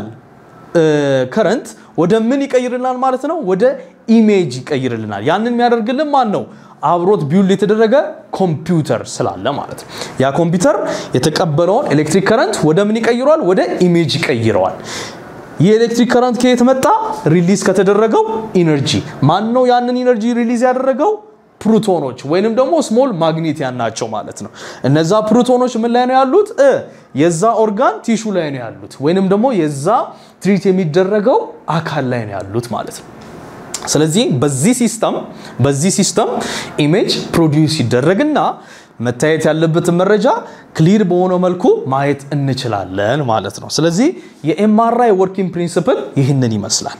ከረንት ወደ ምን ይቀይርልናል ማለት ነው? ወደ ኢሜጅ ይቀይርልናል። ያንን የሚያደርግልን ማን ነው? አብሮት ቢውል የተደረገ ኮምፒውተር ስላለ ማለት ነው። ያ ኮምፒውተር የተቀበለውን ኤሌክትሪክ ከረንት ወደ ምን ይቀይረዋል? ወደ ኢሜጅ ይቀይረዋል። ይህ ኤሌክትሪክ ከረንት ከየት መጣ? ሪሊዝ ከተደረገው ኢነርጂ። ማን ነው ያንን ኢነርጂ ሪሊዝ ያደረገው? ፕሮቶኖች ወይንም ደግሞ ስሞል ማግኔቲያን ናቸው ማለት ነው። እነዛ ፕሮቶኖች ምን ላይ ነው ያሉት? የዛ ኦርጋን ቲሹ ላይ ነው ያሉት፣ ወይንም ደግሞ የዛ ትሪት የሚደረገው አካል ላይ ነው ያሉት ማለት ነው። ስለዚህ በዚህ ሲስተም በዚህ ሲስተም ኢሜጅ ፕሮዲውስ ይደረግና መታየት ያለበትን መረጃ ክሊር በሆነ መልኩ ማየት እንችላለን ማለት ነው። ስለዚህ የኤምአርአይ ወርኪንግ ፕሪንሲፕል ይህንን ይመስላል።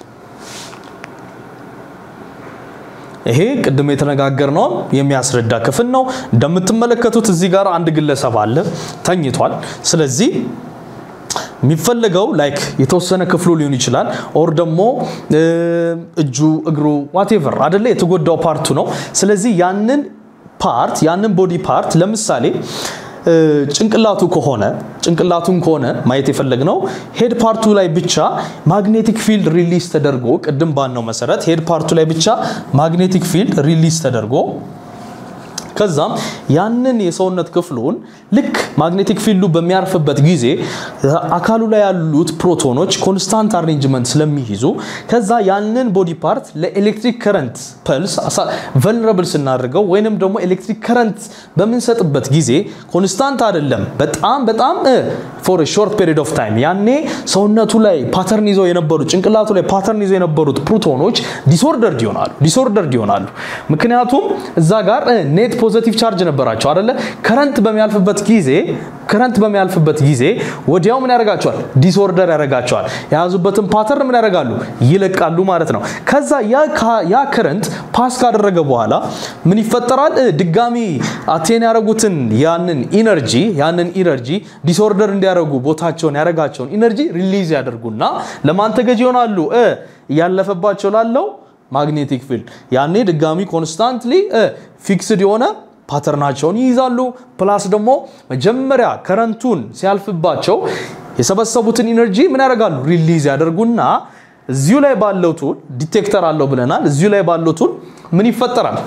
ይሄ ቅድም የተነጋገርነውን የሚያስረዳ ክፍል ነው። እንደምትመለከቱት እዚህ ጋር አንድ ግለሰብ አለ ተኝቷል። ስለዚህ የሚፈለገው ላይክ የተወሰነ ክፍሉ ሊሆን ይችላል ኦር ደግሞ እጁ፣ እግሩ ዋቴቨር አደለ የተጎዳው ፓርቱ ነው። ስለዚህ ያንን ፓርት ያንን ቦዲ ፓርት ለምሳሌ ጭንቅላቱ ከሆነ ጭንቅላቱን ከሆነ ማየት የፈለግነው ሄድ ፓርቱ ላይ ብቻ ማግኔቲክ ፊልድ ሪሊዝ ተደርጎ ቅድም ባልነው መሰረት ሄድ ፓርቱ ላይ ብቻ ማግኔቲክ ፊልድ ሪሊዝ ተደርጎ ከዛም ያንን የሰውነት ክፍሉን ልክ ማግኔቲክ ፊልዱ በሚያርፍበት ጊዜ አካሉ ላይ ያሉት ፕሮቶኖች ኮንስታንት አሬንጅመንት ስለሚይዙ ከዛ ያንን ቦዲ ፓርት ለኤሌክትሪክ ከረንት ፐልስ ቨልነረብል ስናደርገው ወይንም ደግሞ ኤሌክትሪክ ከረንት በምንሰጥበት ጊዜ ኮንስታንት አይደለም፣ በጣም በጣም ፎር ሾርት ፔሪድ ኦፍ ታይም ያኔ ሰውነቱ ላይ ፓተርን ይዘው የነበሩት ጭንቅላቱ ላይ ፓተርን ይዘው የነበሩት ፕሮቶኖች ዲስኦርደርድ ይሆናሉ ዲስኦርደርድ ይሆናሉ። ምክንያቱም እዛ ጋር ኔት ፖዘቲቭ ቻርጅ ነበራቸው አይደለ? ከረንት በሚያልፍበት ጊዜ ከረንት በሚያልፍበት ጊዜ ወዲያው ምን ያደርጋቸዋል? ዲስኦርደር ያደርጋቸዋል። የያዙበትን ፓተርን ምን ያደርጋሉ? ይለቃሉ ማለት ነው። ከዛ ያ ከረንት ፓስ ካደረገ በኋላ ምን ይፈጠራል? ድጋሚ አቴን ያደረጉትን ያንን ኢነርጂ ያንን ኢነርጂ ዲስኦርደር እንዲያደርጉ ቦታቸውን ያደረጋቸውን ኢነርጂ ሪሊዝ ያደርጉና ለማን ተገዥ ይሆናሉ? እያለፈባቸው ላለው ማግኔቲክ ፊልድ ያኔ ድጋሚ ኮንስታንትሊ ፊክስድ የሆነ ፓተርናቸውን ይይዛሉ። ፕላስ ደግሞ መጀመሪያ ከረንቱን ሲያልፍባቸው የሰበሰቡትን ኢነርጂ ምን ያደርጋሉ? ሪሊዝ ያደርጉና እዚሁ ላይ ባለው ቱል ዲቴክተር አለው ብለናል። እዚሁ ላይ ባለው ቱል ምን ይፈጠራል?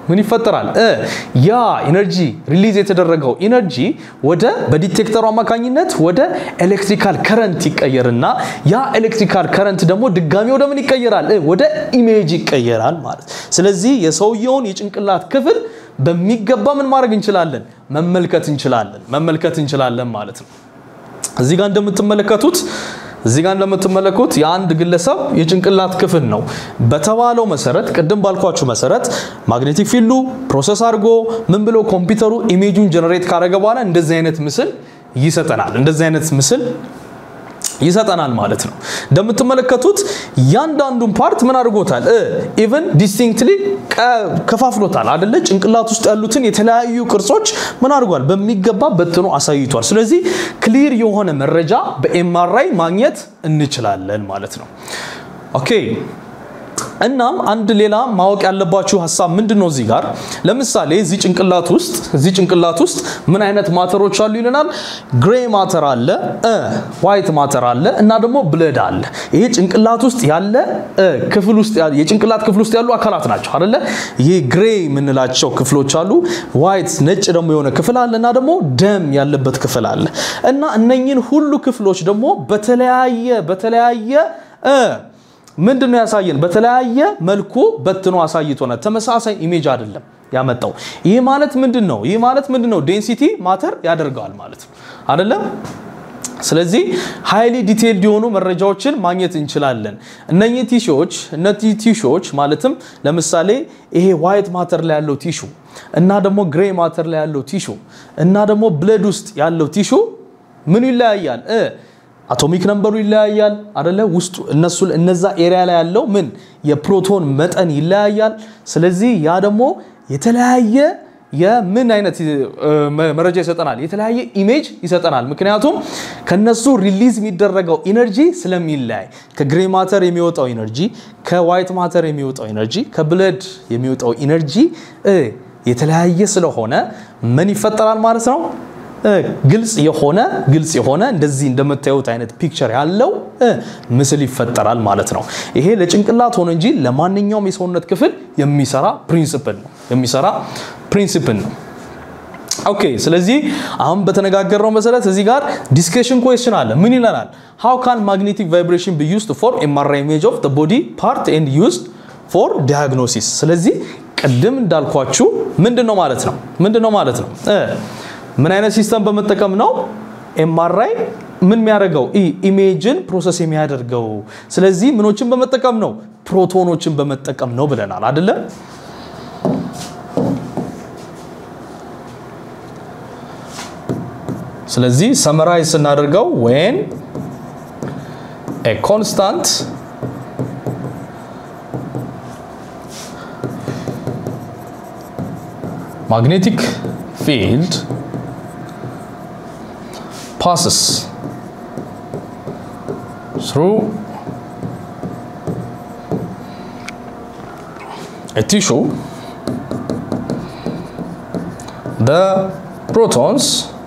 ምን ይፈጠራል? ያ ኢነርጂ ሪሊዝ የተደረገው ኢነርጂ ወደ በዲቴክተሩ አማካኝነት ወደ ኤሌክትሪካል ከረንት ይቀየርና ያ ኤሌክትሪካል ከረንት ደግሞ ድጋሚ ወደ ምን ይቀየራል? ወደ ኢሜጅ ይቀየራል ማለት። ስለዚህ የሰውየውን የጭንቅላት ክፍል በሚገባ ምን ማድረግ እንችላለን? መመልከት እንችላለን፣ መመልከት እንችላለን ማለት ነው። እዚህ ጋር እንደምትመለከቱት እዚህ ጋር እንደምትመለከቱት የአንድ ግለሰብ የጭንቅላት ክፍል ነው። በተባለው መሰረት ቅድም ባልኳችሁ መሰረት ማግኔቲክ ፊልዱ ፕሮሰስ አድርጎ ምን ብሎ ኮምፒውተሩ ኢሜጁን ጀነሬት ካደረገ በኋላ እንደዚህ አይነት ምስል ይሰጠናል። እንደዚህ አይነት ምስል ይሰጠናል ማለት ነው። እንደምትመለከቱት ያንዳንዱን ፓርት ምን አድርጎታል? ኢቨን ዲስቲንክትሊ ከፋፍሎታል አደለ? ጭንቅላት ውስጥ ያሉትን የተለያዩ ቅርጾች ምን አድርጓል? በሚገባ በትኖ አሳይቷል። ስለዚህ ክሊር የሆነ መረጃ በኤምአርአይ ማግኘት እንችላለን ማለት ነው። ኦኬ እናም አንድ ሌላ ማወቅ ያለባችሁ ሀሳብ ምንድን ነው? እዚህ ጋር ለምሳሌ እዚህ ጭንቅላት ውስጥ እዚህ ጭንቅላት ውስጥ ምን አይነት ማተሮች አሉ ይለናል። ግሬ ማተር አለ፣ ዋይት ማተር አለ እና ደግሞ ብለድ አለ። ይሄ ጭንቅላት ውስጥ ያለ ክፍል ውስጥ የጭንቅላት ክፍል ውስጥ ያሉ አካላት ናቸው አይደለ? ይሄ ግሬ የምንላቸው ክፍሎች አሉ፣ ዋይት ነጭ ደግሞ የሆነ ክፍል አለ እና ደግሞ ደም ያለበት ክፍል አለ እና እነኝን ሁሉ ክፍሎች ደግሞ በተለያየ በተለያየ ምንድን ነው ያሳየን? በተለያየ መልኩ በትኖ አሳይቶናል። ተመሳሳይ ኢሜጅ አይደለም ያመጣው። ይህ ማለት ምንድን ነው? ይህ ማለት ምንድን ነው? ዴንሲቲ ማተር ያደርገዋል ማለት ነው አይደለም? ስለዚህ ሃይሊ ዲቴይልድ የሆኑ መረጃዎችን ማግኘት እንችላለን። እነኚህ ቲሾዎች እነዚህ ቲሾዎች ማለትም ለምሳሌ ይሄ ዋይት ማተር ላይ ያለው ቲሹ እና ደግሞ ግሬ ማተር ላይ ያለው ቲሹ እና ደግሞ ብለድ ውስጥ ያለው ቲሹ ምን ይለያያል? አቶሚክ ነምበሩ ይለያያል አደለ? ውስጡ እነሱ እነዛ ኤሪያ ላይ ያለው ምን የፕሮቶን መጠን ይለያያል። ስለዚህ ያ ደግሞ የተለያየ የምን አይነት መረጃ ይሰጠናል? የተለያየ ኢሜጅ ይሰጠናል። ምክንያቱም ከነሱ ሪሊዝ የሚደረገው ኢነርጂ ስለሚለያይ ከግሬ ማተር የሚወጣው ኢነርጂ፣ ከዋይት ማተር የሚወጣው ኢነርጂ፣ ከብለድ የሚወጣው ኢነርጂ የተለያየ ስለሆነ ምን ይፈጠራል ማለት ነው ግልጽ የሆነ ግልጽ የሆነ እንደዚህ እንደምታዩት አይነት ፒክቸር ያለው ምስል ይፈጠራል ማለት ነው። ይሄ ለጭንቅላት ሆነ እንጂ ለማንኛውም የሰውነት ክፍል የሚሰራ ፕሪንሲፕል ነው የሚሰራ ፕሪንሲፕል ነው። ኦኬ ስለዚህ አሁን በተነጋገርነው መሰረት እዚህ ጋር ዲስከሽን ኩዌስችን አለ። ምን ይለናል? ሃው ካን ማግኔቲክ ቫይብሬሽን ቢ ዩዝድ ፎር ኤምአርአይ ኢሜጅ ኦፍ ቦዲ ፓርት ኤንድ ዩዝድ ፎር ዲያግኖሲስ። ስለዚህ ቅድም እንዳልኳችሁ ምንድን ነው ማለት ነው ምንድን ነው ማለት ነው ምን አይነት ሲስተም በመጠቀም ነው ኤምአርአይ ምን የሚያደርገው ኢሜጅን ፕሮሰስ የሚያደርገው? ስለዚህ ምኖችን በመጠቀም ነው ፕሮቶኖችን በመጠቀም ነው ብለናል አይደለም? ስለዚህ ሰመራይዝ ስናደርገው ዌን ኤ ኮንስታንት magnetic field passes through a tissue, the protons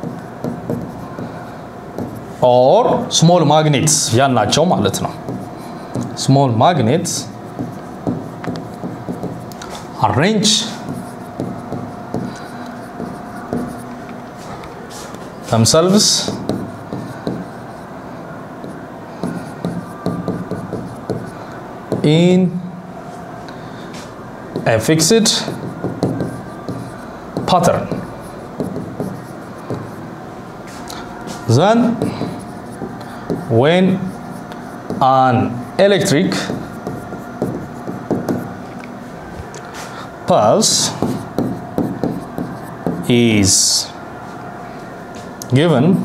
or small magnets ያልናቸው ማለት ነው small magnets arrange themselves in a fixed pattern. Then, when an electric pulse is given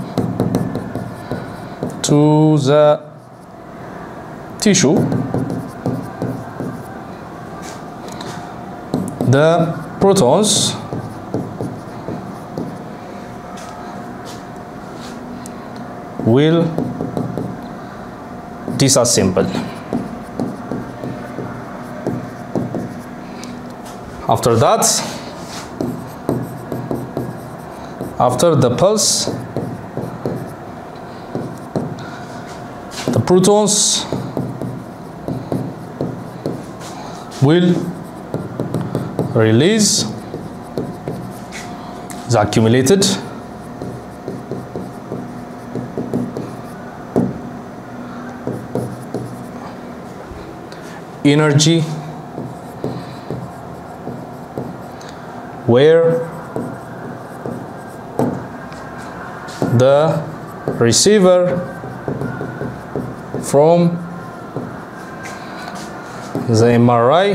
to the tissue the protons will disassemble after that after the pulse the protons will release the accumulated energy where the receiver from the MRI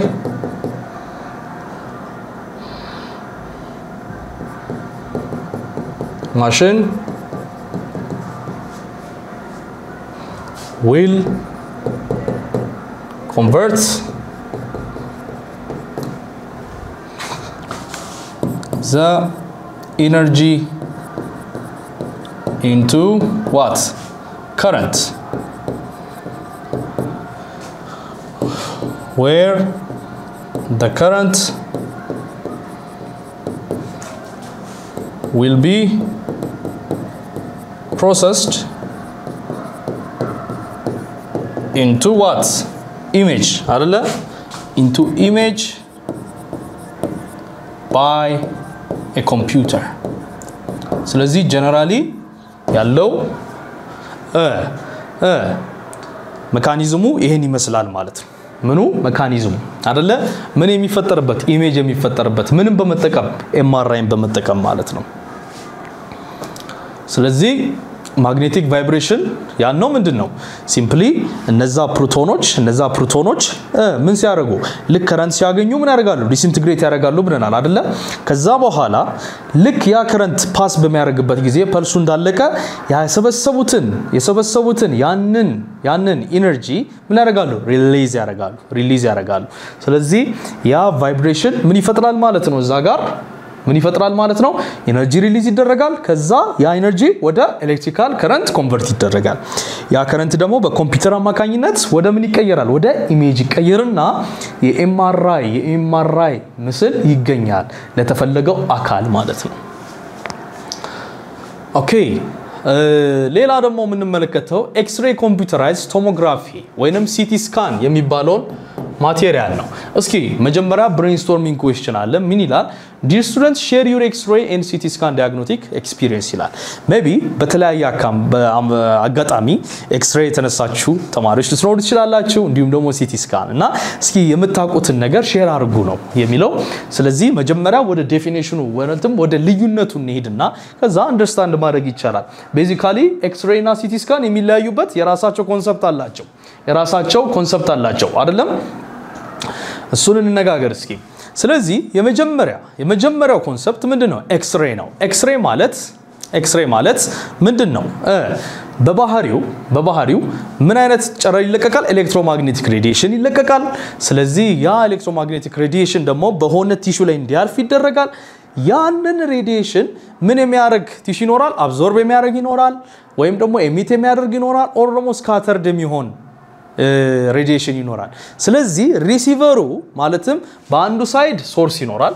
machine will convert the energy into what current where the current will be processed into what image አይደለ into image by a computer ስለዚህ ጀነራሊ ያለው መካኒዝሙ ይሄን ይመስላል ማለት ነው ምኑ መካኒዝሙ አደለ ምን የሚፈጠርበት ኢሜጅ የሚፈጠርበት ምንም በመጠቀም ኤምአርአይን በመጠቀም ማለት ነው ስለዚህ ማግኔቲክ ቫይብሬሽን ያነው ምንድን ነው ሲምፕሊ እነዛ ፕሮቶኖች እነዛ ፕሮቶኖች ምን ሲያደርጉ ልክ ከረንት ሲያገኙ ምን ያደርጋሉ ዲስኢንትግሬት ያደርጋሉ ብለናል አደለ ከዛ በኋላ ልክ ያ ከረንት ፓስ በሚያደርግበት ጊዜ ፐልሱ እንዳለቀ የሰበሰቡትን የሰበሰቡትን ያንን ያንን ኢነርጂ ምን ያደርጋሉ ሪሊዝ ያደርጋሉ ሪሊዝ ያደርጋሉ ስለዚህ ያ ቫይብሬሽን ምን ይፈጥራል ማለት ነው እዛ ጋር ምን ይፈጥራል ማለት ነው ኤነርጂ ሪሊዝ ይደረጋል ከዛ ያ ኤነርጂ ወደ ኤሌክትሪካል ከረንት ኮንቨርት ይደረጋል ያ ከረንት ደግሞ በኮምፒውተር አማካኝነት ወደ ምን ይቀየራል ወደ ኢሜጅ ይቀየርና የኤምአርአይ የኤምአርአይ ምስል ይገኛል ለተፈለገው አካል ማለት ነው ኦኬ ሌላ ደግሞ የምንመለከተው ኤክስሬ ኮምፒውተራይዝ ቶሞግራፊ ወይንም ሲቲ ስካን የሚባለውን ማቴሪያል ነው እስኪ መጀመሪያ ብሬንስቶርሚንግ ኩዌስችን አለ ምን ይላል ዲር ስቱደንት ሼር ዩር ኤክስሬ ኤንድ ሲቲ ስካን ዲያግኖቲክ ኤክስፒሪየንስ ይላል ሜቢ በተለያየ አጋጣሚ ኤክስሬ የተነሳችሁ ተማሪዎች ልትኖሩ ትችላላችሁ እንዲሁም ደግሞ ሲቲ ስካን እና እስኪ የምታውቁትን ነገር ሼር አድርጉ ነው የሚለው ስለዚህ መጀመሪያ ወደ ዴፊኔሽኑ ወይም ወደ ልዩነቱ እንሄድና ከዛ አንደርስታንድ ማድረግ ይቻላል ቤዚካሊ ኤክስሬ እና ሲቲ ስካን የሚለያዩበት የራሳቸው ኮንሰፕት አላቸው የራሳቸው ኮንሰፕት አላቸው አይደለም እሱን እንነጋገር እስኪ ስለዚህ የመጀመሪያ የመጀመሪያው ኮንሰፕት ምንድን ነው ኤክስሬ ነው ኤክስሬ ማለት ኤክስሬ ማለት ምንድን ነው በባህሪው በባህሪው ምን አይነት ጨረር ይለቀቃል ኤሌክትሮማግኔቲክ ሬዲዬሽን ይለቀቃል ስለዚህ ያ ኤሌክትሮማግኔቲክ ሬዲዬሽን ደግሞ በሆነ ቲሹ ላይ እንዲያልፍ ይደረጋል ያንን ሬዲዬሽን ምን የሚያደርግ ቲሹ ይኖራል አብዞርብ የሚያደርግ ይኖራል ወይም ደግሞ ኤሚት የሚያደርግ ይኖራል ኦር ደግሞ ስካተርድ የሚሆን ሬዲዬሽን ይኖራል ስለዚህ ሪሲቨሩ ማለትም በአንዱ ሳይድ ሶርስ ይኖራል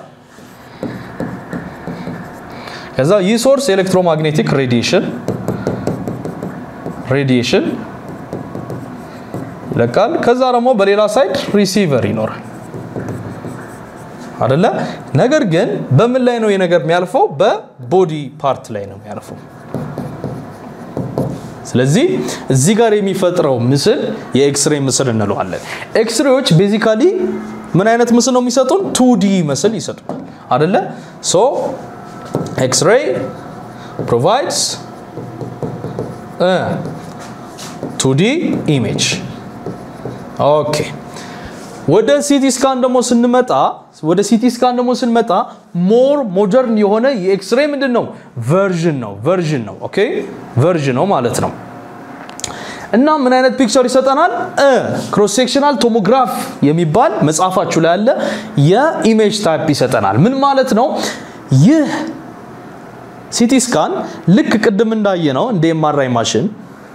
ከዛ ይህ ሶርስ ኤሌክትሮማግኔቲክ ሬዲዬሽን ሬዲዬሽን ይለቃል ከዛ ደግሞ በሌላ ሳይድ ሪሲቨር ይኖራል አደለ ነገር ግን በምን ላይ ነው የነገር የሚያልፈው በቦዲ ፓርት ላይ ነው የሚያልፈው ስለዚህ እዚህ ጋር የሚፈጥረው ምስል የኤክስሬ ምስል እንለዋለን ኤክስሬዎች ቤዚካሊ ምን አይነት ምስል ነው የሚሰጡን ቱዲ ምስል ይሰጡናል አደለ ሶ ኤክስሬ ፕሮቫይድስ ቱዲ ኢሜጅ ኦኬ ወደ ሲቲ ስካን ደግሞ ስንመጣ ወደ ሲቲ ስካን ደግሞ ስንመጣ ሞር ሞደርን የሆነ የኤክስሬ ምንድን ነው ቨርዥን ነው ቨርዥን ነው ኦኬ ቨርዥን ነው ማለት ነው እና ምን አይነት ፒክቸር ይሰጠናል ክሮስ ሴክሽናል ቶሞግራፍ የሚባል መጽሐፋችሁ ላይ ያለ የኢሜጅ ታይፕ ይሰጠናል ምን ማለት ነው ይህ ሲቲ ስካን ልክ ቅድም እንዳየ ነው እንደ ኤምአርአይ ማሽን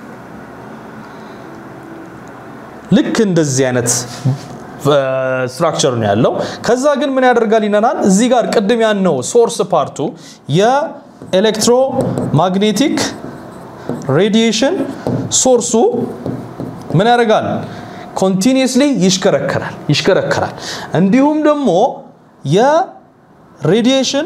ልክ እንደዚህ አይነት ስትራክቸር ነው ያለው ከዛ ግን ምን ያደርጋል ይነናል እዚህ ጋር ቅድም ያነው ሶርስ ፓርቱ የኤሌክትሮ ማግኔቲክ ሬዲዬሽን ሶርሱ ምን ያደርጋል ኮንቲኒየስሊ ይሽከረከራል ይሽከረከራል እንዲሁም ደግሞ የሬዲዬሽን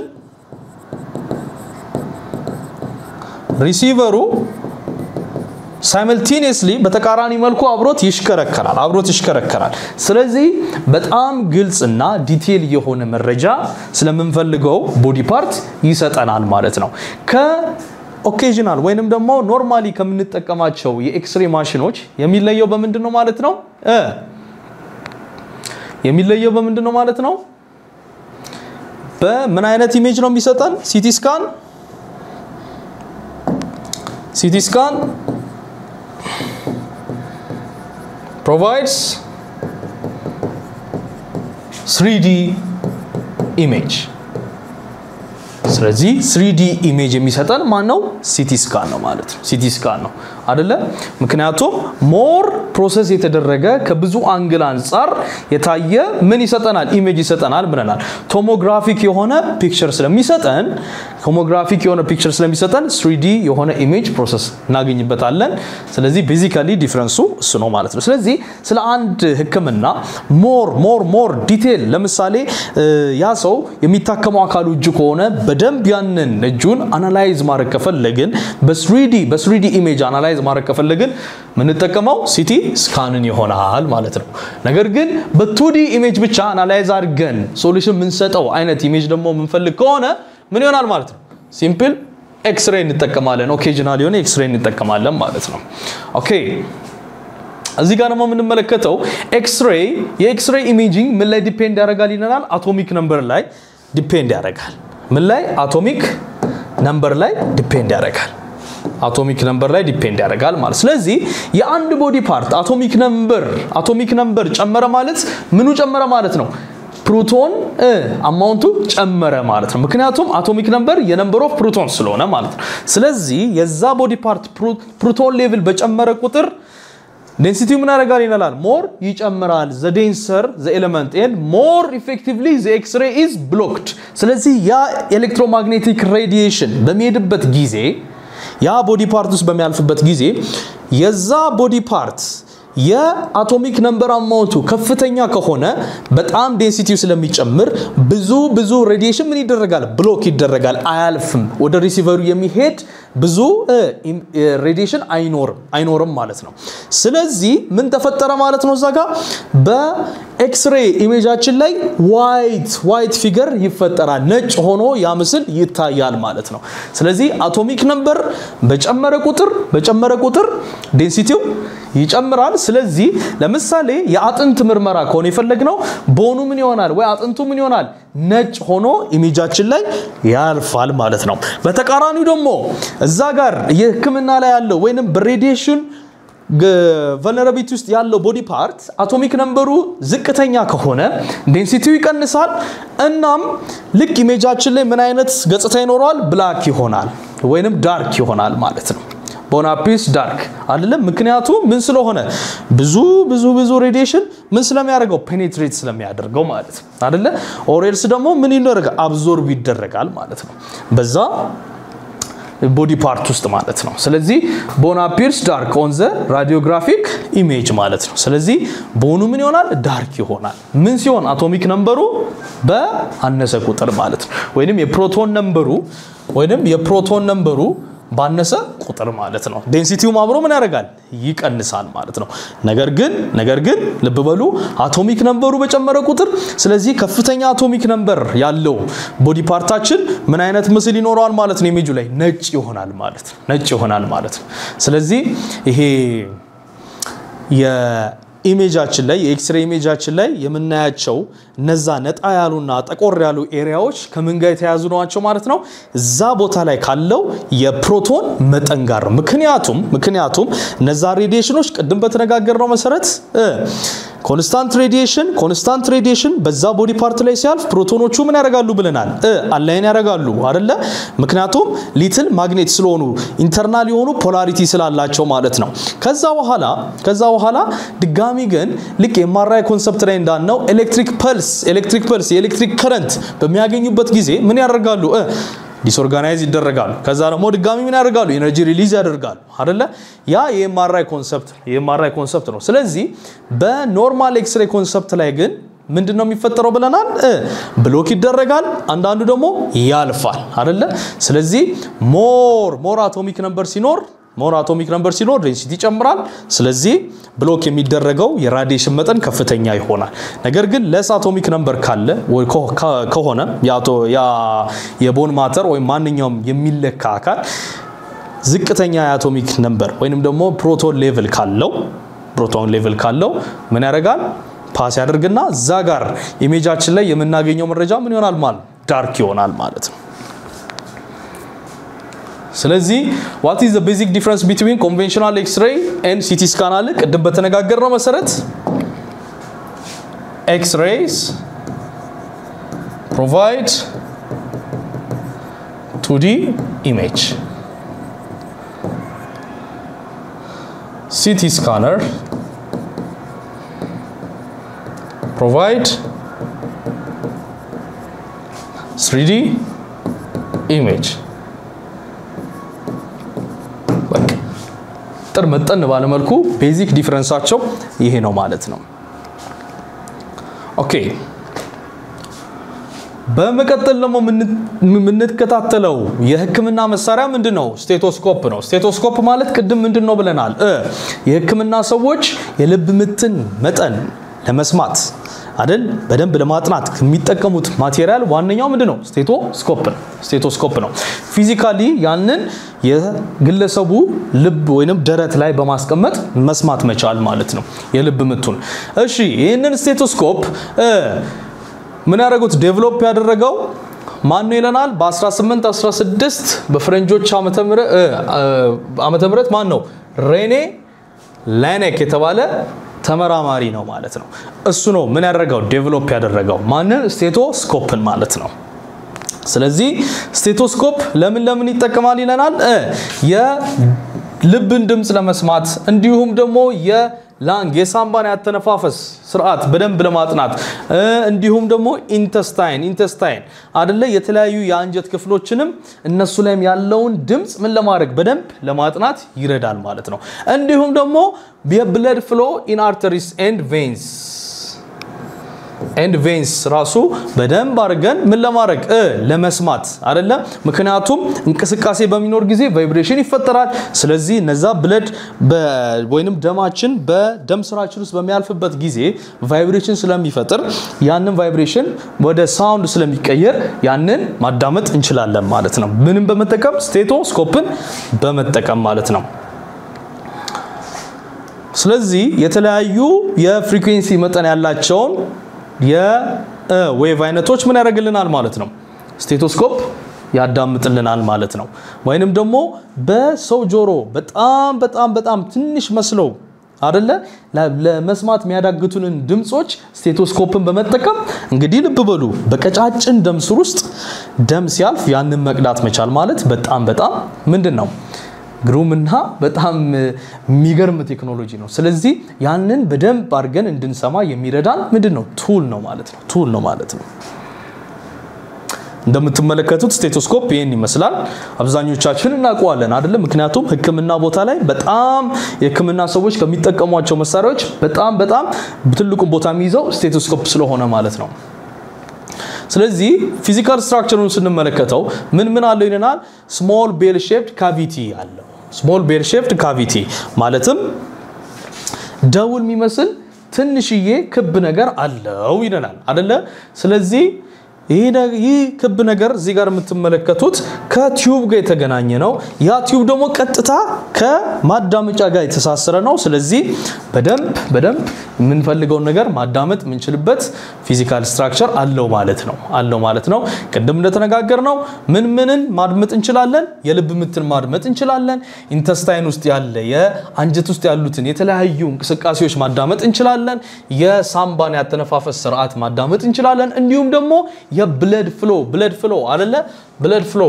ሪሲቨሩ ሳይመልቲኒየስሊ በተቃራኒ መልኩ አብሮት ይሽከረከራል አብሮት ይሽከረከራል። ስለዚህ በጣም ግልጽና ዲቴል የሆነ መረጃ ስለምንፈልገው ቦዲ ፓርት ይሰጠናል ማለት ነው። ከኦኬዥናል ወይንም ደግሞ ኖርማሊ ከምንጠቀማቸው የኤክስሬ ማሽኖች የሚለየው በምንድን ነው ማለት ነው? የሚለየው በምንድን ነው ማለት ነው? በምን አይነት ኢሜጅ ነው የሚሰጠን? ሲቲ ስካን ሲቲ ስካን provides 3D image ስለዚህ 3D ኢሜጅ የሚሰጠን ማን ነው? ሲቲ ስካን ነው ማለት ነው። ሲቲ ስካን ነው አደለ? ምክንያቱም ሞር ፕሮሰስ የተደረገ ከብዙ አንግል አንጻር የታየ ምን ይሰጠናል? ኢሜጅ ይሰጠናል ብለናል። ቶሞግራፊክ የሆነ ፒክቸር ስለሚሰጠን ቶሞግራፊክ የሆነ ፒክቸር ስለሚሰጠን 3D የሆነ ኢሜጅ ፕሮሰስ እናገኝበታለን። ስለዚህ ቤዚካሊ ዲፍረንሱ እሱ ነው ማለት ነው። ስለዚህ ስለ አንድ ሕክምና ሞር ሞር ሞር ዲቴል ለምሳሌ ያ ሰው የሚታከመው አካሉ እጁ ከሆነ በደንብ ያንን እጁን አናላይዝ ማድረግ ከፈለግን በስሪዲ በስሪዲ ኢሜጅ አናላይዝ ማድረግ ከፈለግን የምንጠቀመው ሲቲ ስካንን ይሆናል ማለት ነው። ነገር ግን በቱዲ ኢሜጅ ብቻ አናላይዝ አድርገን ሶሉሽን የምንሰጠው አይነት ኢሜጅ ደግሞ የምንፈልግ ከሆነ ምን ይሆናል ማለት ነው? ሲምፕል ኤክስሬይ እንጠቀማለን። ኦኬዥናል የሆነ ኤክስሬይ እንጠቀማለን ማለት ነው። ኦኬ እዚህ ጋር ደግሞ የምንመለከተው ኤክስሬይ የኤክስሬይ ኢሜጂንግ ምን ላይ ዲፔንድ ያደርጋል ይለናል። አቶሚክ ነምበር ላይ ዲፔንድ ያደርጋል። ምን ላይ? አቶሚክ ነምበር ላይ ዲፔንድ ያደርጋል። አቶሚክ ነምበር ላይ ዲፔንድ ያደርጋል ማለት ስለዚህ የአንድ ቦዲ ፓርት አቶሚክ ነምበር አቶሚክ ነምበር ጨመረ ማለት ምኑ ጨመረ ማለት ነው ፕሮቶን አማውንቱ ጨመረ ማለት ነው ምክንያቱም አቶሚክ ነምበር የነምበር ኦፍ ፕሮቶን ስለሆነ ማለት ነው ስለዚህ የዛ ቦዲ ፓርት ፕሮቶን ሌቭል በጨመረ ቁጥር ዴንሲቲው ምን ያደርጋል ይላል ሞር ይጨምራል ዘ ዴንሰር ዘ ኤሌመንት ኤንድ ሞር ኢፌክቲቭሊ ዘ ኤክስሬ ኢዝ ብሎክድ ስለዚህ ያ ኤሌክትሮማግኔቲክ ሬዲዬሽን በሚሄድበት ጊዜ ያ ቦዲ ፓርት ውስጥ በሚያልፍበት ጊዜ የዛ ቦዲ ፓርት የአቶሚክ ነምበር አማውንቱ ከፍተኛ ከሆነ በጣም ዴንሲቲው ስለሚጨምር ብዙ ብዙ ሬዲዬሽን ምን ይደረጋል ብሎክ ይደረጋል አያልፍም ወደ ሪሲቨሩ የሚሄድ ብዙ ሬዲዬሽን አይኖርም አይኖርም ማለት ነው ስለዚህ ምን ተፈጠረ ማለት ነው እዛ ጋር በኤክስሬ ኢሜጃችን ላይ ዋይት ዋይት ፊገር ይፈጠራል ነጭ ሆኖ ያ ምስል ይታያል ማለት ነው ስለዚህ አቶሚክ ነምበር በጨመረ ቁጥር በጨመረ ቁጥር ዴንሲቲው ይጨምራል ስለዚህ ለምሳሌ የአጥንት ምርመራ ከሆነ የፈለግነው ቦኑ ምን ይሆናል ወይ አጥንቱ ምን ይሆናል ነጭ ሆኖ ኢሜጃችን ላይ ያልፋል ማለት ነው በተቃራኒው ደግሞ እዛ ጋር የህክምና ላይ ያለው ወይንም በሬዲዬሽን ቨልነራቢሊቲ ውስጥ ያለው ቦዲ ፓርት አቶሚክ ነምበሩ ዝቅተኛ ከሆነ ዴንሲቲው ይቀንሳል እናም ልክ ኢሜጃችን ላይ ምን አይነት ገጽታ ይኖረዋል ብላክ ይሆናል ወይንም ዳርክ ይሆናል ማለት ነው ቦናፒስ ዳርክ አይደለም ምክንያቱ ምን ስለሆነ ብዙ ብዙ ብዙ ሬዲዬሽን ምን ስለሚያደርገው ፔኔትሬት ስለሚያደርገው ማለት ነው አይደለ ኦሬልስ ደግሞ ምን ይደረጋል አብዞርብ ይደረጋል ማለት ነው በዛ ቦዲ ፓርት ውስጥ ማለት ነው ስለዚህ ቦን አፒርስ ዳርክ ኦን ዘ ራዲዮግራፊክ ኢሜጅ ማለት ነው ስለዚህ ቦኑ ምን ይሆናል ዳርክ ይሆናል ምን ሲሆን አቶሚክ ነምበሩ በአነሰ ቁጥር ማለት ነው ወይንም የፕሮቶን ነምበሩ ወይንም የፕሮቶን ነምበሩ ባነሰ ቁጥር ማለት ነው ዴንሲቲውም አብሮ ምን ያደርጋል ይቀንሳል ማለት ነው ነገር ግን ነገር ግን ልብ በሉ አቶሚክ ነምበሩ በጨመረ ቁጥር ስለዚህ ከፍተኛ አቶሚክ ነምበር ያለው ቦዲ ፓርታችን ምን አይነት ምስል ይኖረዋል ማለት ነው ኢሜጁ ላይ ነጭ ይሆናል ማለት ነው ነጭ ይሆናል ማለት ነው ስለዚህ ይሄ ኢሜጃችን ላይ የኤክስሬ ኢሜጃችን ላይ የምናያቸው እነዛ ነጣ ያሉና ጠቆር ያሉ ኤሪያዎች ከምን ጋር የተያዙ ናቸው ማለት ነው እዛ ቦታ ላይ ካለው የፕሮቶን መጠን ጋር ነው ምክንያቱም ምክንያቱም እነዛ ሬዲዬሽኖች ቅድም በተነጋገርነው መሰረት ኮንስታንት ሬዲዬሽን ኮንስታንት ሬዲዬሽን በዛ ቦዲ ፓርት ላይ ሲያልፍ ፕሮቶኖቹ ምን ያደርጋሉ ብለናል አላይን ያደርጋሉ አደለ ምክንያቱም ሊትል ማግኔት ስለሆኑ ኢንተርናል የሆኑ ፖላሪቲ ስላላቸው ማለት ነው ከዛ በኋላ ከዛ በኋላ ድጋሚ ግን ልክ የማራይ ኮንሰፕት ላይ እንዳልነው ኤሌክትሪክ ፐልስ ኤሌክትሪክ ፐልስ የኤሌክትሪክ ከረንት በሚያገኙበት ጊዜ ምን ያደርጋሉ ዲስኦርጋናይዝ ይደረጋሉ ከዛ ደግሞ ድጋሚ ምን ያደርጋሉ ኤነርጂ ሪሊዝ ያደርጋሉ አደለ ያ የኤምአርአይ ኮንሰፕት የኤምአርአይ ኮንሰፕት ነው ስለዚህ በኖርማል ኤክስሬ ኮንሰፕት ላይ ግን ምንድን ነው የሚፈጠረው ብለናል? ብሎክ ይደረጋል፣ አንዳንዱ ደግሞ ያልፋል አይደለ? ስለዚህ ሞር ሞር አቶሚክ ነምበር ሲኖር ሞር አቶሚክ ነምበር ሲኖር ዴንሲቲ ይጨምራል። ስለዚህ ብሎክ የሚደረገው የራዲዬሽን መጠን ከፍተኛ ይሆናል። ነገር ግን ለስ አቶሚክ ነምበር ካለ ከሆነ የቦን ማተር ወይም ማንኛውም የሚለካ አካል ዝቅተኛ የአቶሚክ ነምበር ወይንም ደግሞ ፕሮቶን ሌቭል ካለው ፕሮቶን ሌቭል ካለው ምን ያደርጋል? ፓስ ያደርግና እዛ ጋር ኢሜጃችን ላይ የምናገኘው መረጃ ምን ይሆናል ማለት ዳርክ ይሆናል ማለት ነው። ስለዚህ ዋት ኢዝ ዘ ቤዚክ ዲፍረንስ ቢትዊን ኮንቬንሽናል ኤክስሬይ ኤንድ ሲቲ ስካን አለ። ቅድም በተነጋገርነው መሰረት ኤክስሬይስ ፕሮቫይድ ቱዲ ኢሜጅ ሲቲ ስካነር provide 3D image ጥር መጠን ባለመልኩ ቤዚክ ዲፍረንሳቸው ይሄ ነው ማለት ነው። ኦኬ በመቀጠል ደግሞ የምንከታተለው የህክምና መሳሪያ ምንድን ነው? ስቴቶስኮፕ ነው። ስቴቶስኮፕ ማለት ቅድም ምንድን ነው ብለናል? የህክምና ሰዎች የልብ ምትን መጠን ለመስማት አይደል በደንብ ለማጥናት የሚጠቀሙት ማቴሪያል ዋነኛው ምንድን ነው? ስቴቶስኮፕ ነው። ስቴቶስኮፕ ነው። ፊዚካሊ ያንን የግለሰቡ ልብ ወይንም ደረት ላይ በማስቀመጥ መስማት መቻል ማለት ነው የልብ ምቱን። እሺ ይህንን ስቴቶስኮፕ ምን ያደረጉት ዴቨሎፕ ያደረገው ማን ነው ይለናል። በ1816 በፈረንጆች ዓመተ ምህረት ማን ነው ሬኔ ላይኔክ የተባለ ተመራማሪ ነው ማለት ነው። እሱ ነው ምን ያደረገው ዴቨሎፕ ያደረገው ማንን? ስቴቶስኮፕን ማለት ነው። ስለዚህ ስቴቶስኮፕ ለምን ለምን ይጠቀማል ይለናል። የልብን ድምፅ ለመስማት እንዲሁም ደግሞ የላንግ የሳምባን ያተነፋፈስ ስርዓት በደንብ ለማጥናት እንዲሁም ደግሞ ኢንተስታይን ኢንተስታይን አደለ የተለያዩ የአንጀት ክፍሎችንም እነሱ ላይም ያለውን ድምፅ ምን ለማድረግ በደንብ ለማጥናት ይረዳል ማለት ነው። እንዲሁም ደግሞ የብለድ ፍሎ ኢን አርተሪስ ኤንድ ቬንስ ኤንድ ቬንስ ራሱ በደንብ አድርገን ምን ለማድረግ ለመስማት አይደለም። ምክንያቱም እንቅስቃሴ በሚኖር ጊዜ ቫይብሬሽን ይፈጠራል። ስለዚህ እነዛ ብለድ ወይንም ደማችን በደም ስራችን ውስጥ በሚያልፍበት ጊዜ ቫይብሬሽን ስለሚፈጥር ያንን ቫይብሬሽን ወደ ሳውንድ ስለሚቀየር ያንን ማዳመጥ እንችላለን ማለት ነው። ምንም በመጠቀም ስቴቶስኮፕን በመጠቀም ማለት ነው። ስለዚህ የተለያዩ የፍሪኩዌንሲ መጠን ያላቸውን የዌቭ አይነቶች ምን ያደርግልናል ማለት ነው? ስቴቶስኮፕ ያዳምጥልናል ማለት ነው። ወይንም ደግሞ በሰው ጆሮ በጣም በጣም በጣም ትንሽ መስለው አደለ ለመስማት የሚያዳግቱንን ድምፆች ስቴቶስኮፕን በመጠቀም እንግዲህ ልብ በሉ በቀጫጭን ደም ስር ውስጥ ደም ሲያልፍ ያንን መቅዳት መቻል ማለት በጣም በጣም ምንድን ነው ግሩምና በጣም የሚገርም ቴክኖሎጂ ነው። ስለዚህ ያንን በደንብ አድርገን እንድንሰማ የሚረዳን ምንድን ነው ቱል ነው ማለት ነው ቱል ነው ማለት ነው። እንደምትመለከቱት ስቴቶስኮፕ ይህን ይመስላል። አብዛኞቻችን እናውቀዋለን አይደለም? ምክንያቱም ሕክምና ቦታ ላይ በጣም የሕክምና ሰዎች ከሚጠቀሟቸው መሳሪያዎች በጣም በጣም ትልቁን ቦታ የሚይዘው ስቴቶስኮፕ ስለሆነ ማለት ነው። ስለዚህ ፊዚካል ስትራክቸሩን ስንመለከተው ምን ምን አለው ይለናል። ስሞል ቤል ሼፕድ ካቪቲ አለው። ስሞል ቤል ሼፕድ ካቪቲ ማለትም ደውል የሚመስል ትንሽዬ ክብ ነገር አለው ይለናል አደለ? ስለዚህ ይህ ክብ ነገር እዚህ ጋር የምትመለከቱት ከቲዩብ ጋር የተገናኘ ነው። ያ ቲዩብ ደግሞ ቀጥታ ከማዳመጫ ጋር የተሳሰረ ነው። ስለዚህ በደንብ በደንብ የምንፈልገውን ነገር ማዳመጥ የምንችልበት ፊዚካል ስትራክቸር አለው ማለት ነው አለው ማለት ነው። ቅድም እንደተነጋገር ነው ምን ምንን ማድመጥ እንችላለን? የልብ ምትን ማድመጥ እንችላለን። ኢንተስታይን ውስጥ ያለ የአንጀት ውስጥ ያሉትን የተለያዩ እንቅስቃሴዎች ማዳመጥ እንችላለን። የሳምባን ያተነፋፈስ ስርዓት ማዳመጥ እንችላለን። እንዲሁም ደግሞ የብለድ ፍሎ ብለድ ፍሎ አለለ ብለድ ፍሎ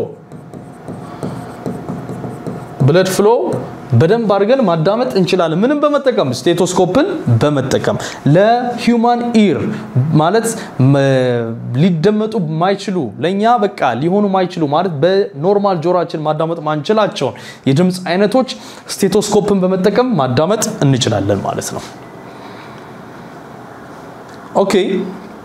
ብለድ ፍሎ በደንብ አድርገን ማዳመጥ እንችላለን። ምንም በመጠቀም ስቴቶስኮፕን በመጠቀም ለሂውማን ኢር ማለት ሊደመጡ ማይችሉ ለእኛ በቃ ሊሆኑ ማይችሉ ማለት በኖርማል ጆሮችን ማዳመጥ ማንችላቸውን የድምፅ አይነቶች ስቴቶስኮፕን በመጠቀም ማዳመጥ እንችላለን ማለት ነው። ኦኬ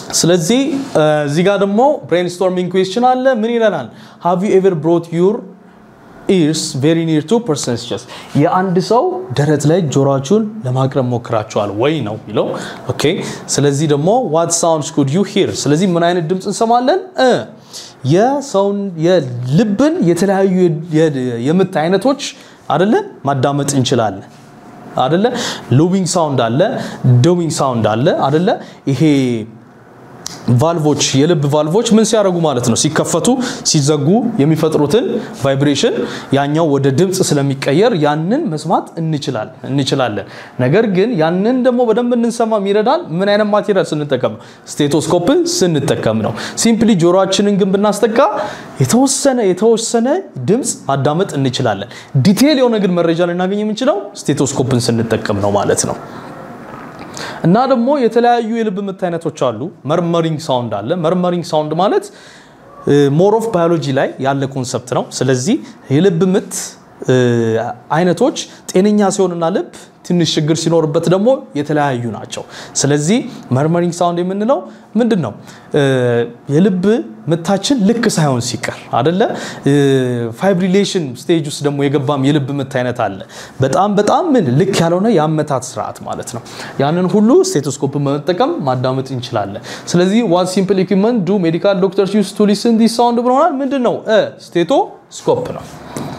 ስለዚህ እዚህ ጋር ደግሞ ብሬንስቶርሚንግ ኩዌስችን አለ። ምን ይለናል? ሃቭ ዩ ኤቨር ብሮት ዩር ኢርስ ቬሪ ኒር ቱ ፐርሰንስ ቸስት የአንድ ሰው ደረት ላይ ጆሮአችሁን ለማቅረብ ሞክራችኋል ወይ ነው የሚለው። ኦኬ ስለዚህ ደግሞ ዋት ሳውንድስ ኩድ ዩ ሂር፣ ስለዚህ ምን አይነት ድምፅ እንሰማለን? የሰውን የልብን የተለያዩ የምት አይነቶች አደለ ማዳመጥ እንችላለን አደለ። ሉዊንግ ሳውንድ አለ፣ ዶዊንግ ሳውንድ አለ አደለ። ይሄ ቫልቮች የልብ ቫልቮች ምን ሲያደርጉ ማለት ነው ሲከፈቱ ሲዘጉ የሚፈጥሩትን ቫይብሬሽን ያኛው ወደ ድምፅ ስለሚቀየር ያንን መስማት እንችላለን እንችላለን። ነገር ግን ያንን ደግሞ በደንብ እንሰማ የሚረዳን ምን አይነት ማቴሪያል ስንጠቀም ነው? ስቴቶስኮፕን ስንጠቀም ነው። ሲምፕሊ ጆሮአችንን ግን ብናስጠጋ የተወሰነ የተወሰነ ድምፅ ማዳመጥ እንችላለን። ዲቴይል የሆነ ግን መረጃ ልናገኝ የምንችለው ስቴቶስኮፕን ስንጠቀም ነው ማለት ነው። እና ደግሞ የተለያዩ የልብ ምት አይነቶች አሉ። መርመሪንግ ሳውንድ አለ። መርመሪንግ ሳውንድ ማለት ሞር ኦፍ ባዮሎጂ ላይ ያለ ኮንሰፕት ነው። ስለዚህ የልብ ምት አይነቶች ጤነኛ ሲሆንና ልብ ትንሽ ችግር ሲኖርበት ደግሞ የተለያዩ ናቸው። ስለዚህ መርመሪንግ ሳውንድ የምንለው ምንድን ነው? የልብ ምታችን ልክ ሳይሆን ሲቀር አደለ። ፋይብሪሌሽን ስቴጅ ውስጥ ደግሞ የገባም የልብ ምት አይነት አለ። በጣም በጣም ምን ልክ ያልሆነ የአመታት ስርዓት ማለት ነው። ያንን ሁሉ ስቴቶስኮፕ በመጠቀም ማዳመጥ እንችላለን። ስለዚህ ዋት ሲምፕል ኢኩዊፕመንት ዱ ሜዲካል ዶክተርስ ዩስ ቱ ሊስን ዲስ ሳውንድ ብለናል። ምንድን ነው? ስቴቶስኮፕ ነው።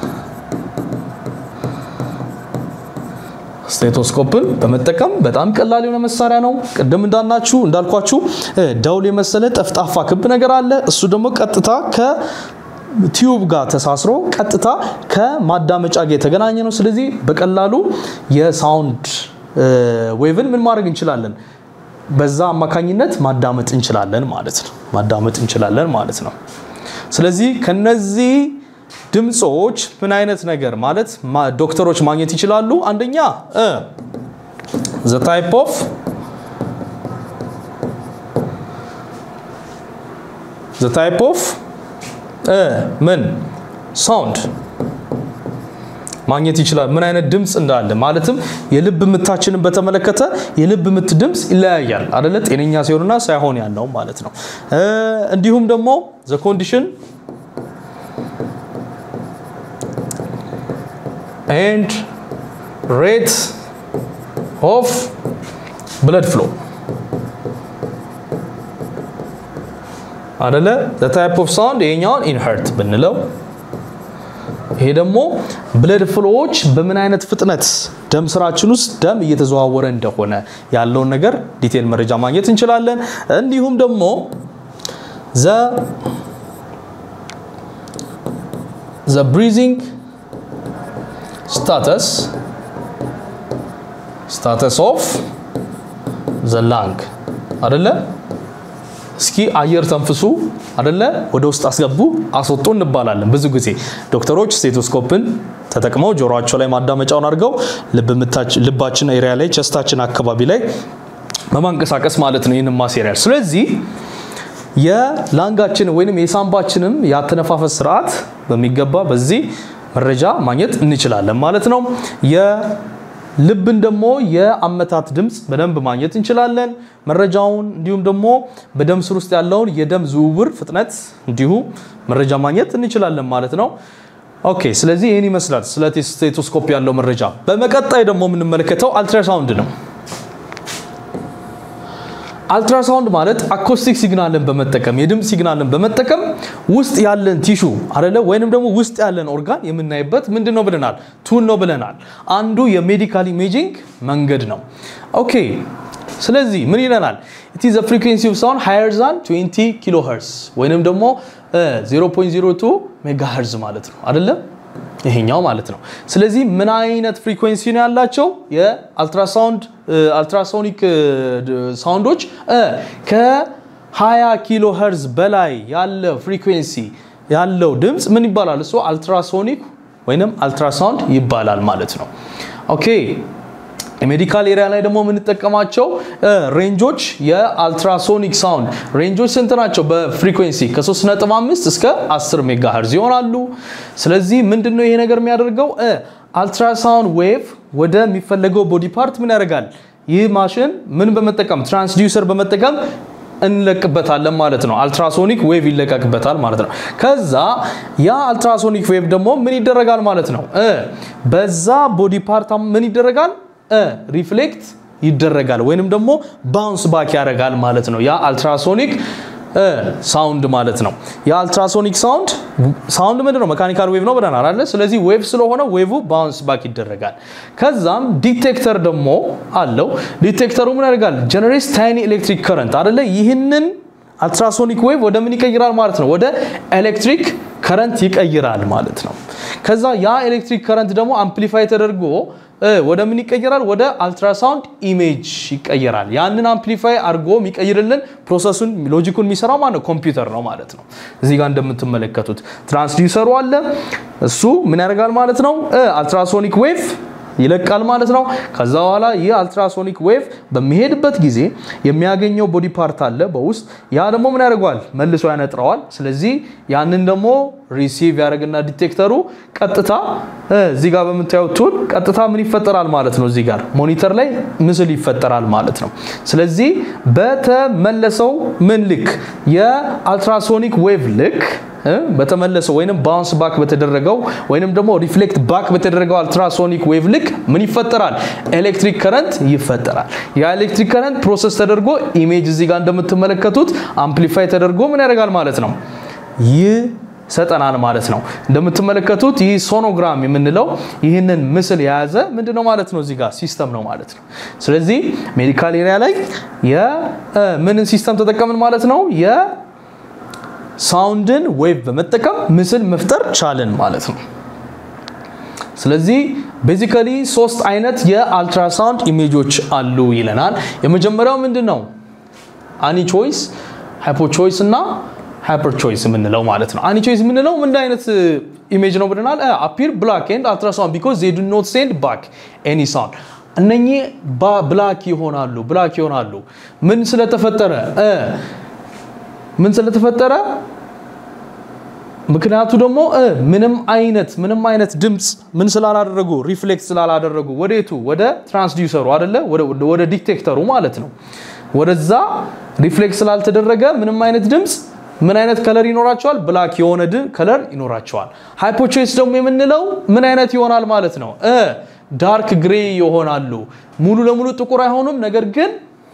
ስቴቶስኮፕን በመጠቀም በጣም ቀላል የሆነ መሳሪያ ነው። ቅድም እንዳናችሁ እንዳልኳችሁ ደውል የመሰለ ጠፍጣፋ ክብ ነገር አለ። እሱ ደግሞ ቀጥታ ከቲዩብ ጋር ተሳስሮ ቀጥታ ከማዳመጫ ጋር የተገናኘ ነው። ስለዚህ በቀላሉ የሳውንድ ዌቭን ምን ማድረግ እንችላለን? በዛ አማካኝነት ማዳመጥ እንችላለን ማለት ነው። ማዳመጥ እንችላለን ማለት ነው። ስለዚህ ከነዚህ ድምፆች ምን አይነት ነገር ማለት ዶክተሮች ማግኘት ይችላሉ? አንደኛ ዘ ታይፕ ኦፍ ዘ ታይፕ ኦፍ ምን ሳውንድ ማግኘት ይችላል። ምን አይነት ድምፅ እንዳለ ማለትም የልብ ምታችንን በተመለከተ የልብ ምት ድምፅ ይለያያል አደለ? ጤነኛ ሲሆንና ሳይሆን ያለው ማለት ነው። እንዲሁም ደግሞ ዘ ኮንዲሽን and rate of blood flow አደለ the type of sound ይሄኛውን ኢንሄርት ብንለው ይሄ ደግሞ ብለድ ፍሎዎች በምን አይነት ፍጥነት ደም ስራችን ውስጥ ደም እየተዘዋወረ እንደሆነ ያለውን ነገር ዲቴል መረጃ ማግኘት እንችላለን። እንዲሁም ደግሞ ዘ ዘ ብሪዚንግ ስታተስ ስታተስ ኦፍ ዘ ላንግ አደለ። እስኪ አየር ተንፍሱ አደለ፣ ወደ ውስጥ አስገቡ፣ አስወጡ እንባላለን። ብዙ ጊዜ ዶክተሮች ስቴቶስኮፕን ተጠቅመው ጆሮአቸው ላይ ማዳመጫውን አድርገው ልባችን ኤሪያ ላይ ቸስታችን አካባቢ ላይ በማንቀሳቀስ ማለት ነው ይህንን ማቴሪያል። ስለዚህ የላንጋችን ወይንም የሳምባችንም የአተነፋፈስ ስርዓት በሚገባ በዚህ መረጃ ማግኘት እንችላለን ማለት ነው። የልብን ደግሞ የአመታት ድምፅ በደንብ ማግኘት እንችላለን መረጃውን። እንዲሁም ደግሞ በደም ስር ውስጥ ያለውን የደም ዝውውር ፍጥነት እንዲሁ መረጃ ማግኘት እንችላለን ማለት ነው። ኦኬ፣ ስለዚህ ይህን ይመስላል ስለ ስቴቶስኮፕ ያለው መረጃ። በመቀጣይ ደግሞ የምንመለከተው አልትራሳውንድ ነው። አልትራሳውንድ ማለት አኮስቲክ ሲግናልን በመጠቀም የድምፅ ሲግናልን በመጠቀም ውስጥ ያለን ቲሹ አደለ ወይንም ደግሞ ውስጥ ያለን ኦርጋን የምናይበት ምንድን ነው ብለናል? ቱል ነው ብለናል። አንዱ የሜዲካል ኢሜጂንግ መንገድ ነው። ኦኬ ስለዚህ ምን ይለናል? ኢት ኢዝ ፍሪኩዌንሲ ኦፍ ሳውንድ ሃየር ዛን 20 ኪሎ ሄርዝ ወይንም ደግሞ 0.02 ሜጋ ሄርዝ ማለት ነው አይደለም ይሄኛው ማለት ነው። ስለዚህ ምን አይነት ፍሪኩዌንሲ ነው ያላቸው የአልትራሳውንድ አልትራሶኒክ ሳውንዶች ከ20 ኪሎ ሄርዝ በላይ ያለ ፍሪኩዌንሲ ያለው ድምፅ ምን ይባላል? እሱ አልትራሶኒክ ወይንም አልትራሳውንድ ይባላል ማለት ነው። ኦኬ የሜዲካል ኤሪያ ላይ ደግሞ የምንጠቀማቸው ሬንጆች የአልትራሶኒክ ሳውንድ ሬንጆች ስንት ናቸው? በፍሪኩዌንሲ ከ3.5 እስከ 10 ሜጋ ሄርዝ ይሆናሉ። ስለዚህ ምንድነው ይሄ ነገር የሚያደርገው? አልትራሳውንድ ዌቭ ወደሚፈለገው ቦዲ ፓርት ምን ያደርጋል? ይህ ማሽን ምን በመጠቀም ትራንስዲውሰር በመጠቀም እንለቅበታለን ማለት ነው። አልትራሶኒክ ዌቭ ይለቀቅበታል ማለት ነው። ከዛ ያ አልትራሶኒክ ዌቭ ደግሞ ምን ይደረጋል ማለት ነው እ በዛ ቦዲ ፓርት ምን ይደረጋል እ ሪፍሌክት ይደረጋል ወይንም ደግሞ ባውንስ ባክ ያደርጋል ማለት ነው። ያ አልትራሶኒክ ሳውንድ ማለት ነው። የአልትራሶኒክ ሳውንድ ሳውንድ ምንድን ነው? መካኒካል ዌቭ ነው ብለናል አይደለ? ስለዚህ ዌቭ ስለሆነ ዌቭ ባውንስ ባክ ይደረጋል። ከዛም ዲቴክተር ደግሞ አለው። ዲቴክተሩ ምን ያደርጋል? ጀነሬትስ ታይኒ ኤሌክትሪክ ከረንት አይደለ? ይህንን አልትራሶኒክ ዌቭ ወደ ምን ይቀይራል ማለት ነው? ወደ ኤሌክትሪክ ከረንት ይቀይራል ማለት ነው። ከዛ ያ ኤሌክትሪክ ከረንት ደግሞ አምፕሊፋይ ተደርጎ ወደ ምን ይቀየራል? ወደ አልትራሳውንድ ኢሜጅ ይቀየራል። ያንን አምፕሊፋይ አድርጎ የሚቀይርልን ፕሮሰሱን ሎጂኩን የሚሰራው ማለት ነው ኮምፒውተር ነው ማለት ነው። እዚህ ጋር እንደምትመለከቱት ትራንስዲውሰሩ አለ። እሱ ምን ያደርጋል ማለት ነው? አልትራሶኒክ ዌቭ ይለቃል ማለት ነው። ከዛ በኋላ ይህ አልትራሶኒክ ዌቭ በሚሄድበት ጊዜ የሚያገኘው ቦዲ ፓርት አለ በውስጥ ያ ደግሞ ምን ያደርገዋል? መልሶ ያነጥረዋል። ስለዚህ ያንን ደግሞ ሪሲቭ ያደርግና ዲቴክተሩ ቀጥታ እዚህ ጋር በምታዩት ቱል ቀጥታ ምን ይፈጠራል ማለት ነው። እዚህ ጋር ሞኒተር ላይ ምስል ይፈጠራል ማለት ነው። ስለዚህ በተመለሰው ምን ልክ የአልትራሶኒክ ዌቭ ልክ በተመለሰው ወይንም ባውንስ ባክ በተደረገው ወይንም ደግሞ ሪፍሌክት ባክ በተደረገው አልትራሶኒክ ዌቭ ልክ ምን ይፈጠራል? ኤሌክትሪክ ከረንት ይፈጠራል። ያ ኤሌክትሪክ ከረንት ፕሮሰስ ተደርጎ ኢሜጅ እዚህ ጋር እንደምትመለከቱት አምፕሊፋይ ተደርጎ ምን ያደርጋል ማለት ነው ይሰጠናል ማለት ነው። እንደምትመለከቱት ይህ ሶኖግራም የምንለው ይህንን ምስል የያዘ ምንድነው ማለት ነው? እዚህ ጋር ሲስተም ነው ማለት ነው። ስለዚህ ሜዲካል ኤሪያ ላይ የምንን ሲስተም ተጠቀምን ማለት ነው? ሳውንድን ዌቭ በመጠቀም ምስል መፍጠር ቻልን ማለት ነው። ስለዚህ ቤዚካሊ ሶስት አይነት የአልትራሳውንድ ኢሜጆች አሉ ይለናል። የመጀመሪያው ምንድን ነው? አኒ ቾይስ፣ ሃይፖ ቾይስ እና ሃይፐር ቾይስ የምንለው ማለት ነው። አኒ ቾይስ የምንለው ምን አይነት ኢሜጅ ነው ብለናል? አፒር ብላክ ኤንድ አልትራሳውንድ ቢኮዝ ዜ ዱ ኖት ሴንድ ባክ ኤኒ ሳውንድ እነኚህ ብላክ ይሆናሉ ብላክ ይሆናሉ ምን ስለተፈጠረ ምን ስለተፈጠረ ምክንያቱ ደግሞ ምንም አይነት ምንም አይነት ድምፅ ምን ስላላደረጉ ሪፍሌክት ስላላደረጉ ወዴቱ ወደ ትራንስዲውሰሩ አይደለ ወደ ዲቴክተሩ ማለት ነው ወደዛ ሪፍሌክት ስላልተደረገ ምንም አይነት ድምፅ ምን አይነት ከለር ይኖራቸዋል ብላክ የሆነ ከለር ይኖራቸዋል ሃይፖቾይስ ደግሞ የምንለው ምን አይነት ይሆናል ማለት ነው ዳርክ ግሬ ይሆናሉ ሙሉ ለሙሉ ጥቁር አይሆኑም ነገር ግን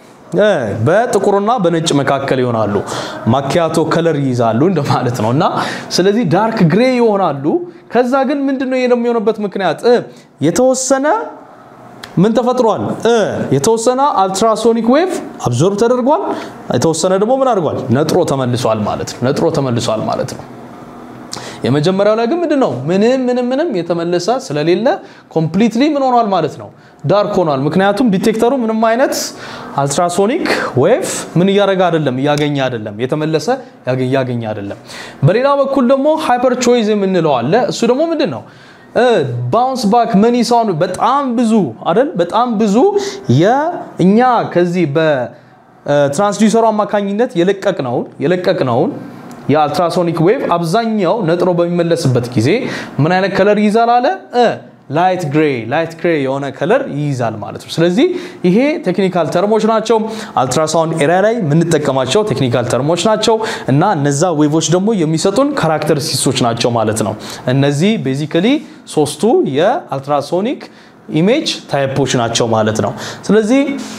በጥቁርና በነጭ መካከል ይሆናሉ። ማኪያቶ ከለር ይይዛሉ እንደማለት ነው እና ስለዚህ ዳርክ ግሬ ይሆናሉ። ከዛ ግን ምንድነው የሚሆንበት ምክንያት የተወሰነ ምን ተፈጥሯል? የተወሰነ አልትራሶኒክ ዌቭ አብዞርብ ተደርጓል። የተወሰነ ደግሞ ምን አድርጓል? ነጥሮ ተመልሷል ማለት ነው። ነጥሮ ተመልሷል ማለት ነው። የመጀመሪያው ላይ ግን ምንድን ነው ምንም ምንም ምንም የተመለሰ ስለሌለ ኮምፕሊትሊ ምን ሆኗል ማለት ነው ዳርክ ሆኗል። ምክንያቱም ዲቴክተሩ ምንም አይነት አልትራሶኒክ ዌቭ ምን እያደረገ አይደለም እያገኘ አይደለም የተመለሰ እያገኘ አይደለም። በሌላ በኩል ደግሞ ሃይፐር ቾይዝ የምንለው አለ። እሱ ደግሞ ምንድን ነው ባውንስ ባክ መኒ ሳውንድ በጣም ብዙ አይደል በጣም ብዙ የእኛ ከዚህ በትራንስዲውሰሩ አማካኝነት የለቀቅነውን የለቀቅነውን የአልትራሶኒክ ዌቭ አብዛኛው ነጥሮ በሚመለስበት ጊዜ ምን አይነት ከለር ይይዛል አለ ላይት ግሬ ላይት ግሬ የሆነ ከለር ይይዛል ማለት ነው። ስለዚህ ይሄ ቴክኒካል ተርሞች ናቸው። አልትራሳውንድ ኤሪያ ላይ የምንጠቀማቸው ቴክኒካል ተርሞች ናቸው እና እነዛ ዌቮች ደግሞ የሚሰጡን ካራክተሪስቲክሶች ናቸው ማለት ነው። እነዚህ ቤዚካሊ ሶስቱ የአልትራሶኒክ ኢሜጅ ታይፖች ናቸው ማለት ነው። ስለዚህ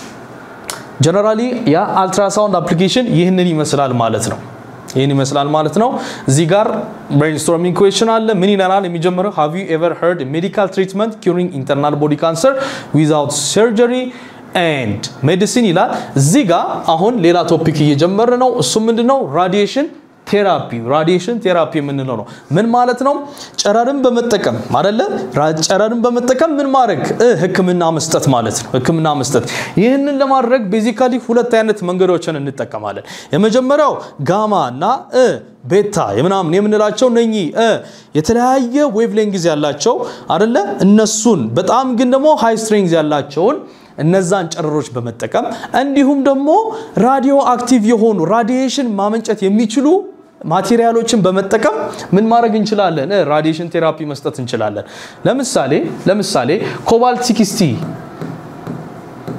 ጀነራሊ የአልትራሳውንድ አፕሊኬሽን ይህንን ይመስላል ማለት ነው። ይህን ይመስላል ማለት ነው። እዚህ ጋር ብሬንስቶርሚንግ ኩዌሽን አለ። ምን ይለናል? የሚጀምረው ሃቭ ዩ ኤቨር ሄርድ ሜዲካል ትሪትመንት ኪሪንግ ኢንተርናል ቦዲ ካንሰር ዊዛውት ሰርጀሪ ኤንድ ሜዲሲን ይላል። እዚህ ጋር አሁን ሌላ ቶፒክ እየጀመረ ነው። እሱ ምንድነው? ራዲዬሽን ቴራፒ ራዲዬሽን ቴራፒ የምንለው ነው። ምን ማለት ነው? ጨረርን በመጠቀም አይደለ? ጨረርን በመጠቀም ምን ማድረግ ህክምና መስጠት ማለት ነው። ህክምና መስጠት። ይህንን ለማድረግ ቤዚካሊ ሁለት አይነት መንገዶችን እንጠቀማለን። የመጀመሪያው ጋማ እና ቤታ የምናምን የምንላቸው እነኚህ የተለያየ ዌቭ ሌንግዝ ያላቸው አይደለ? እነሱን በጣም ግን ደግሞ ሃይ ስትሬንግዝ ያላቸውን እነዛን ጨረሮች በመጠቀም እንዲሁም ደግሞ ራዲዮ አክቲቭ የሆኑ ራዲዬሽን ማመንጨት የሚችሉ ማቴሪያሎችን በመጠቀም ምን ማድረግ እንችላለን? ራዲዬሽን ቴራፒ መስጠት እንችላለን። ለምሳሌ ለምሳሌ ኮባልት ሲክስቲ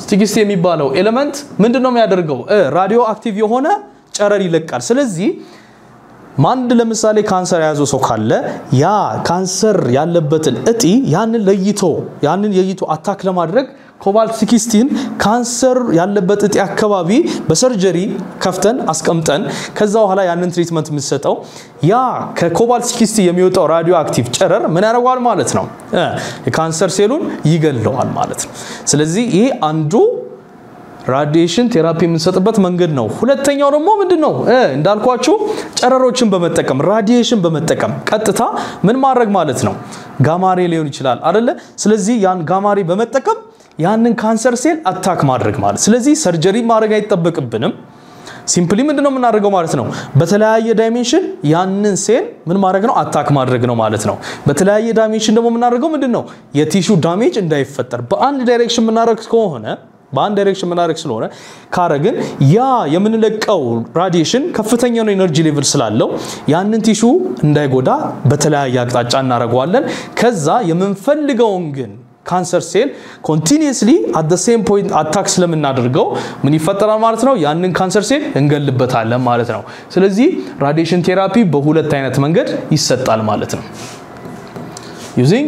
ሲክስቲ የሚባለው ኤሌመንት ምንድን ነው የሚያደርገው? ራዲዮ አክቲቭ የሆነ ጨረር ይለቃል። ስለዚህ አንድ ለምሳሌ ካንሰር የያዘው ሰው ካለ ያ ካንሰር ያለበትን እጢ ያንን ለይቶ ያንን ለይቶ አታክ ለማድረግ ኮባልት ሲክስቲን ካንሰር ያለበት እጢ አካባቢ በሰርጀሪ ከፍተን አስቀምጠን ከዛ በኋላ ያንን ትሪትመንት የምትሰጠው ያ ከኮባልት ሲክስቲ የሚወጣው ራዲዮ አክቲቭ ጨረር ምን ያደርገዋል ማለት ነው? የካንሰር ሴሉን ይገለዋል ማለት ነው። ስለዚህ ይሄ አንዱ ራዲዬሽን ቴራፒ የምንሰጥበት መንገድ ነው። ሁለተኛው ደግሞ ምንድን ነው? እንዳልኳችሁ ጨረሮችን በመጠቀም ራዲዬሽን በመጠቀም ቀጥታ ምን ማድረግ ማለት ነው? ጋማሬ ሊሆን ይችላል አደለ? ስለዚህ ያን ጋማሬ በመጠቀም ያንን ካንሰር ሴል አታክ ማድረግ ማለት ስለዚህ ሰርጀሪ ማድረግ አይጠበቅብንም። ሲምፕሊ ምንድን ነው የምናደርገው ማለት ነው? በተለያየ ዳይሜንሽን ያንን ሴል ምን ማድረግ ነው? አታክ ማድረግ ነው ማለት ነው። በተለያየ ዳይሜንሽን ደግሞ የምናደርገው ምንድን ነው? የቲሹ ዳሜጅ እንዳይፈጠር በአንድ ዳይሬክሽን የምናደርግ ከሆነ በአንድ ዳይሬክሽን የምናደርግ ስለሆነ ካረግን ያ የምንለቀው ራዲዬሽን ከፍተኛ ነው ኤነርጂ ሌቭል ስላለው ያንን ቲሹ እንዳይጎዳ በተለያየ አቅጣጫ እናደርገዋለን። ከዛ የምንፈልገውን ግን ካንሰር ሴል ኮንቲኒየስሊ አት ደ ሴም ፖይንት አታክ ስለምናደርገው ምን ይፈጠራል ማለት ነው? ያንን ካንሰር ሴል እንገልበታለን ማለት ነው። ስለዚህ ራዲዬሽን ቴራፒ በሁለት አይነት መንገድ ይሰጣል ማለት ነው። ዩዚንግ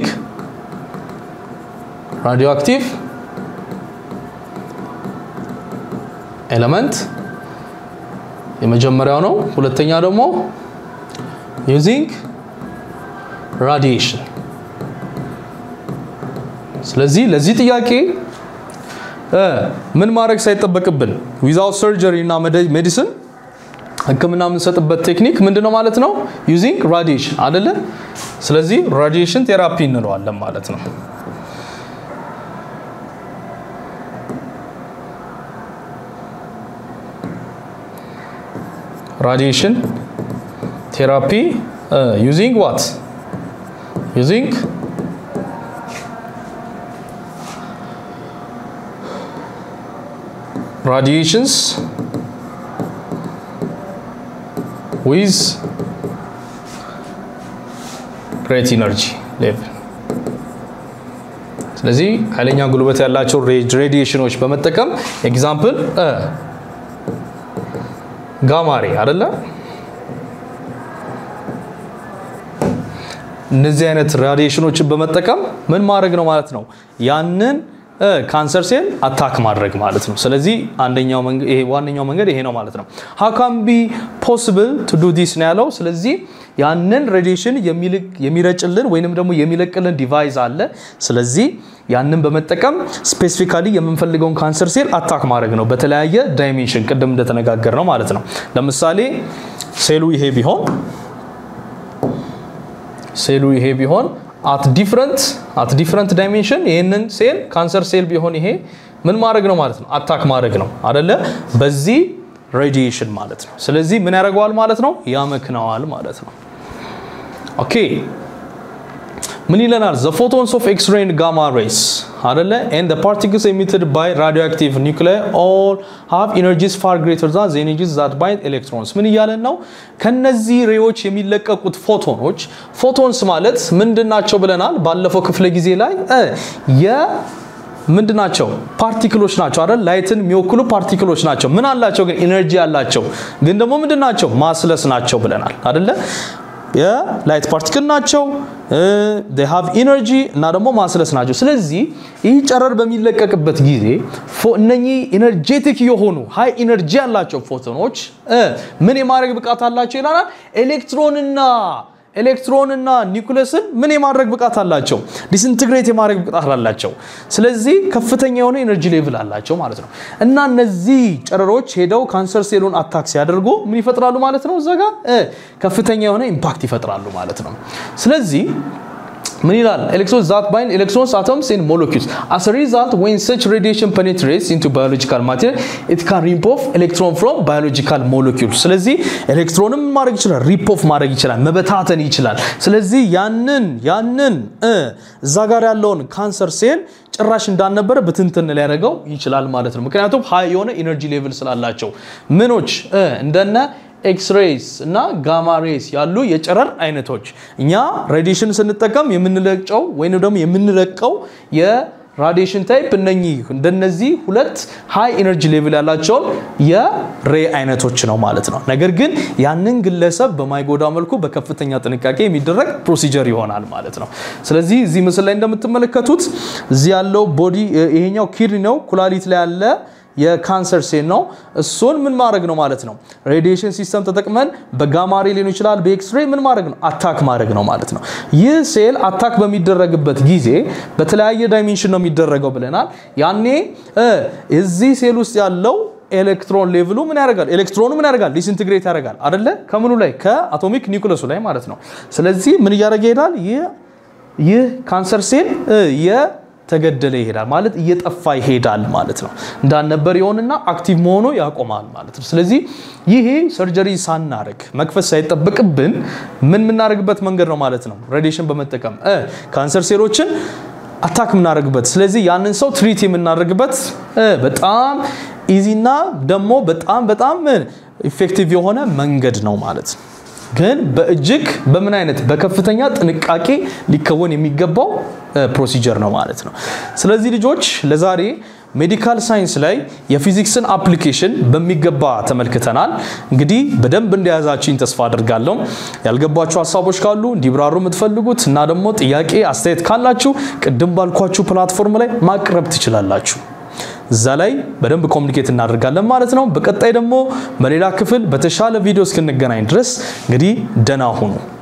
ራዲዮ አክቲቭ ኤለመንት የመጀመሪያው ነው። ሁለተኛ ደግሞ ዩዚንግ ራዲዬሽን ስለዚህ ለዚህ ጥያቄ ምን ማድረግ ሳይጠበቅብን ዊዛውት ሰርጀሪ እና ሜዲሲን ሕክምና የምንሰጥበት ቴክኒክ ምንድነው ማለት ነው? ዩዚንግ ራዲዬሽን አይደለ? ስለዚህ ራዲዬሽን ቴራፒ እንለዋለን ማለት ነው። ራዲዬሽን ቴራፒ ዩዚንግ ዋት ዩዚንግ radiations with great energy level ስለዚህ ኃይለኛ ጉልበት ያላቸው ሬዲዬሽኖች በመጠቀም ኤግዛምፕል ጋማሬ አይደለ? እነዚህ አይነት ራዲዬሽኖችን በመጠቀም ምን ማድረግ ነው ማለት ነው ያንን ካንሰር ሴል አታክ ማድረግ ማለት ነው። ስለዚህ አንደኛው መንገድ ይሄ ዋነኛው መንገድ ይሄ ነው ማለት ነው። how can be possible to do this ነው ያለው። ስለዚህ ያንን ሬዲዬሽን የሚረጭልን ወይንም ደግሞ የሚለቅልን ዲቫይስ አለ። ስለዚህ ያንን በመጠቀም ስፔሲፊካሊ የምንፈልገውን ካንሰር ሴል አታክ ማድረግ ነው በተለያየ ዳይሜንሽን ቅድም እንደተነጋገር ነው ማለት ነው። ለምሳሌ ሴሉ ይሄ ቢሆን ሴሉ ይሄ ቢሆን አት ዲፍረንት አት ዲፍረንት ዳይሜንሽን ይህንን ሴል ካንሰር ሴል ቢሆን ይሄ ምን ማድረግ ነው ማለት ነው? አታክ ማድረግ ነው አደለ? በዚህ ሬዲዬሽን ማለት ነው። ስለዚህ ምን ያደርገዋል ማለት ነው? ያመክነዋል ማለት ነው። ኦኬ ምን ይለናል? ዘ ፎቶንስ ኦፍ ኤክስሬይ ኤንድ ጋማ ሬይስ አደለ ኤንድ ዘ ፓርቲክልስ ኤሚትድ ባይ ራዲዮአክቲቭ ኒውክሊየር ኦል ሃቭ ኢነርጂስ ፋር ግሬተር ዛን ዘ ኢነርጂስ ዛት ባይንድ ኤሌክትሮንስ። ምን እያለን ነው? ከነዚህ ሬዎች የሚለቀቁት ፎቶኖች ፎቶንስ ማለት ምንድን ናቸው ብለናል ባለፈው ክፍለ ጊዜ ላይ የ ምንድን ናቸው? ፓርቲክሎች ናቸው አይደል? ላይትን የሚወክሉ ፓርቲክሎች ናቸው። ምን አላቸው ግን? ኢነርጂ አላቸው። ግን ደግሞ ምንድን ናቸው? ማስለስ ናቸው ብለናል አይደለ? የላይት ፓርቲክል ናቸው ሃቭ ኢነርጂ እና ደግሞ ማስለስ ናቸው። ስለዚህ ይህ ጨረር በሚለቀቅበት ጊዜ እነኚህ ኢነርጄቲክ የሆኑ ሃይ ኢነርጂ ያላቸው ፎቶኖች ምን የማድረግ ብቃት አላቸው ይላል። ኤሌክትሮንና ኤሌክትሮንና ኒውክለስን ምን የማድረግ ብቃት አላቸው? ዲስኢንትግሬት የማድረግ ብቃት አላቸው። ስለዚህ ከፍተኛ የሆነ ኤነርጂ ሌቭል አላቸው ማለት ነው። እና እነዚህ ጨረሮች ሄደው ካንሰር ሴሉን አታክ ሲያደርጉ ምን ይፈጥራሉ ማለት ነው? እዛ ጋር ከፍተኛ የሆነ ኢምፓክት ይፈጥራሉ ማለት ነው። ስለዚህ ምን ይላል? ኤሌክትሮንስ ዛት ባይንድ ኤሌክትሮንስ አቶምስ ኤንድ ሞለኪውልስ አስ ሪዛልት ዌን ሰች ሬዲዬሽን ፔኔትሬትስ ኢንቱ ባዮሎጂካል ማቴሪያል ኢት ካን ሪፕ ኦፍ ኤሌክትሮን ፍሮም ባዮሎጂካል ሞለኪውል። ስለዚህ ኤሌክትሮንም ማድረግ ይችላል፣ ሪፕ ኦፍ ማድረግ ይችላል፣ መበታተን ይችላል። ስለዚህ ያንን ያንን እዛ ጋር ያለውን ካንሰር ሴል ጭራሽ እንዳልነበረ ብትንትን ሊያደርገው ይችላል ማለት ነው። ምክንያቱም ሀይ የሆነ ኢነርጂ ሌቭል ስላላቸው ምኖች እንደነ ኤክስሬይስ እና ጋማ ሬይስ ያሉ የጨረር አይነቶች እኛ ሬዲሽን ስንጠቀም የምንለቀው ወይም ደግሞ የምንለቀው ራዲዬሽን ታይፕ እነኚህ እንደነዚህ ሁለት ሃይ ኤነርጂ ሌቭል ያላቸውን የሬ አይነቶች ነው ማለት ነው። ነገር ግን ያንን ግለሰብ በማይጎዳ መልኩ በከፍተኛ ጥንቃቄ የሚደረግ ፕሮሲጀር ይሆናል ማለት ነው። ስለዚህ እዚህ ምስል ላይ እንደምትመለከቱት እዚህ ያለው ቦዲ ይሄኛው ኪድኒ ነው፣ ኩላሊት ላይ ያለ የካንሰር ሴል ነው። እሱን ምን ማድረግ ነው ማለት ነው? ሬዲዬሽን ሲስተም ተጠቅመን በጋማሬ ሊሆን ይችላል፣ በኤክስሬ ምን ማድረግ ነው? አታክ ማድረግ ነው ማለት ነው። ይህ ሴል አታክ በሚደረግበት ጊዜ በተለያየ ዳይሜንሽን ነው የሚደረገው ብለናል። ያኔ እዚህ ሴል ውስጥ ያለው ኤሌክትሮን ሌቭሉ ምን ያደርጋል? ኤሌክትሮኑ ምን ያደርጋል? ዲስኢንትግሬት ያደርጋል አይደለ? ከምኑ ላይ? ከአቶሚክ ኒውክለሱ ላይ ማለት ነው። ስለዚህ ምን እያደረገ ይሄዳል? ይህ ካንሰር ሴል ተገደለ ይሄዳል ማለት እየጠፋ ይሄዳል ማለት ነው። እንዳልነበር ይሆንና አክቲቭ መሆኑ ያቆማል ማለት ነው። ስለዚህ ይሄ ሰርጀሪ ሳናረግ መክፈት ሳይጠበቅብን ምን የምናደርግበት መንገድ ነው ማለት ነው። ሬዲዬሽን በመጠቀም ካንሰር ሴሎችን አታክ የምናደርግበት ስለዚህ ያንን ሰው ትሪት የምናደርግበት በጣም ኢዚና ደግሞ በጣም በጣም ኢፌክቲቭ የሆነ መንገድ ነው ማለት ነው። ግን በእጅግ በምን አይነት በከፍተኛ ጥንቃቄ ሊከወን የሚገባው ፕሮሲጀር ነው ማለት ነው። ስለዚህ ልጆች ለዛሬ ሜዲካል ሳይንስ ላይ የፊዚክስን አፕሊኬሽን በሚገባ ተመልክተናል። እንግዲህ በደንብ እንደያዛችኝ ተስፋ አድርጋለሁ። ያልገባችሁ ሀሳቦች ካሉ እንዲብራሩ የምትፈልጉት እና ደግሞ ጥያቄ አስተያየት ካላችሁ ቅድም ባልኳችሁ ፕላትፎርም ላይ ማቅረብ ትችላላችሁ። እዛ ላይ በደንብ ኮሚኒኬት እናደርጋለን ማለት ነው። በቀጣይ ደግሞ በሌላ ክፍል በተሻለ ቪዲዮ እስክንገናኝ ድረስ እንግዲህ ደህና ሁኑ።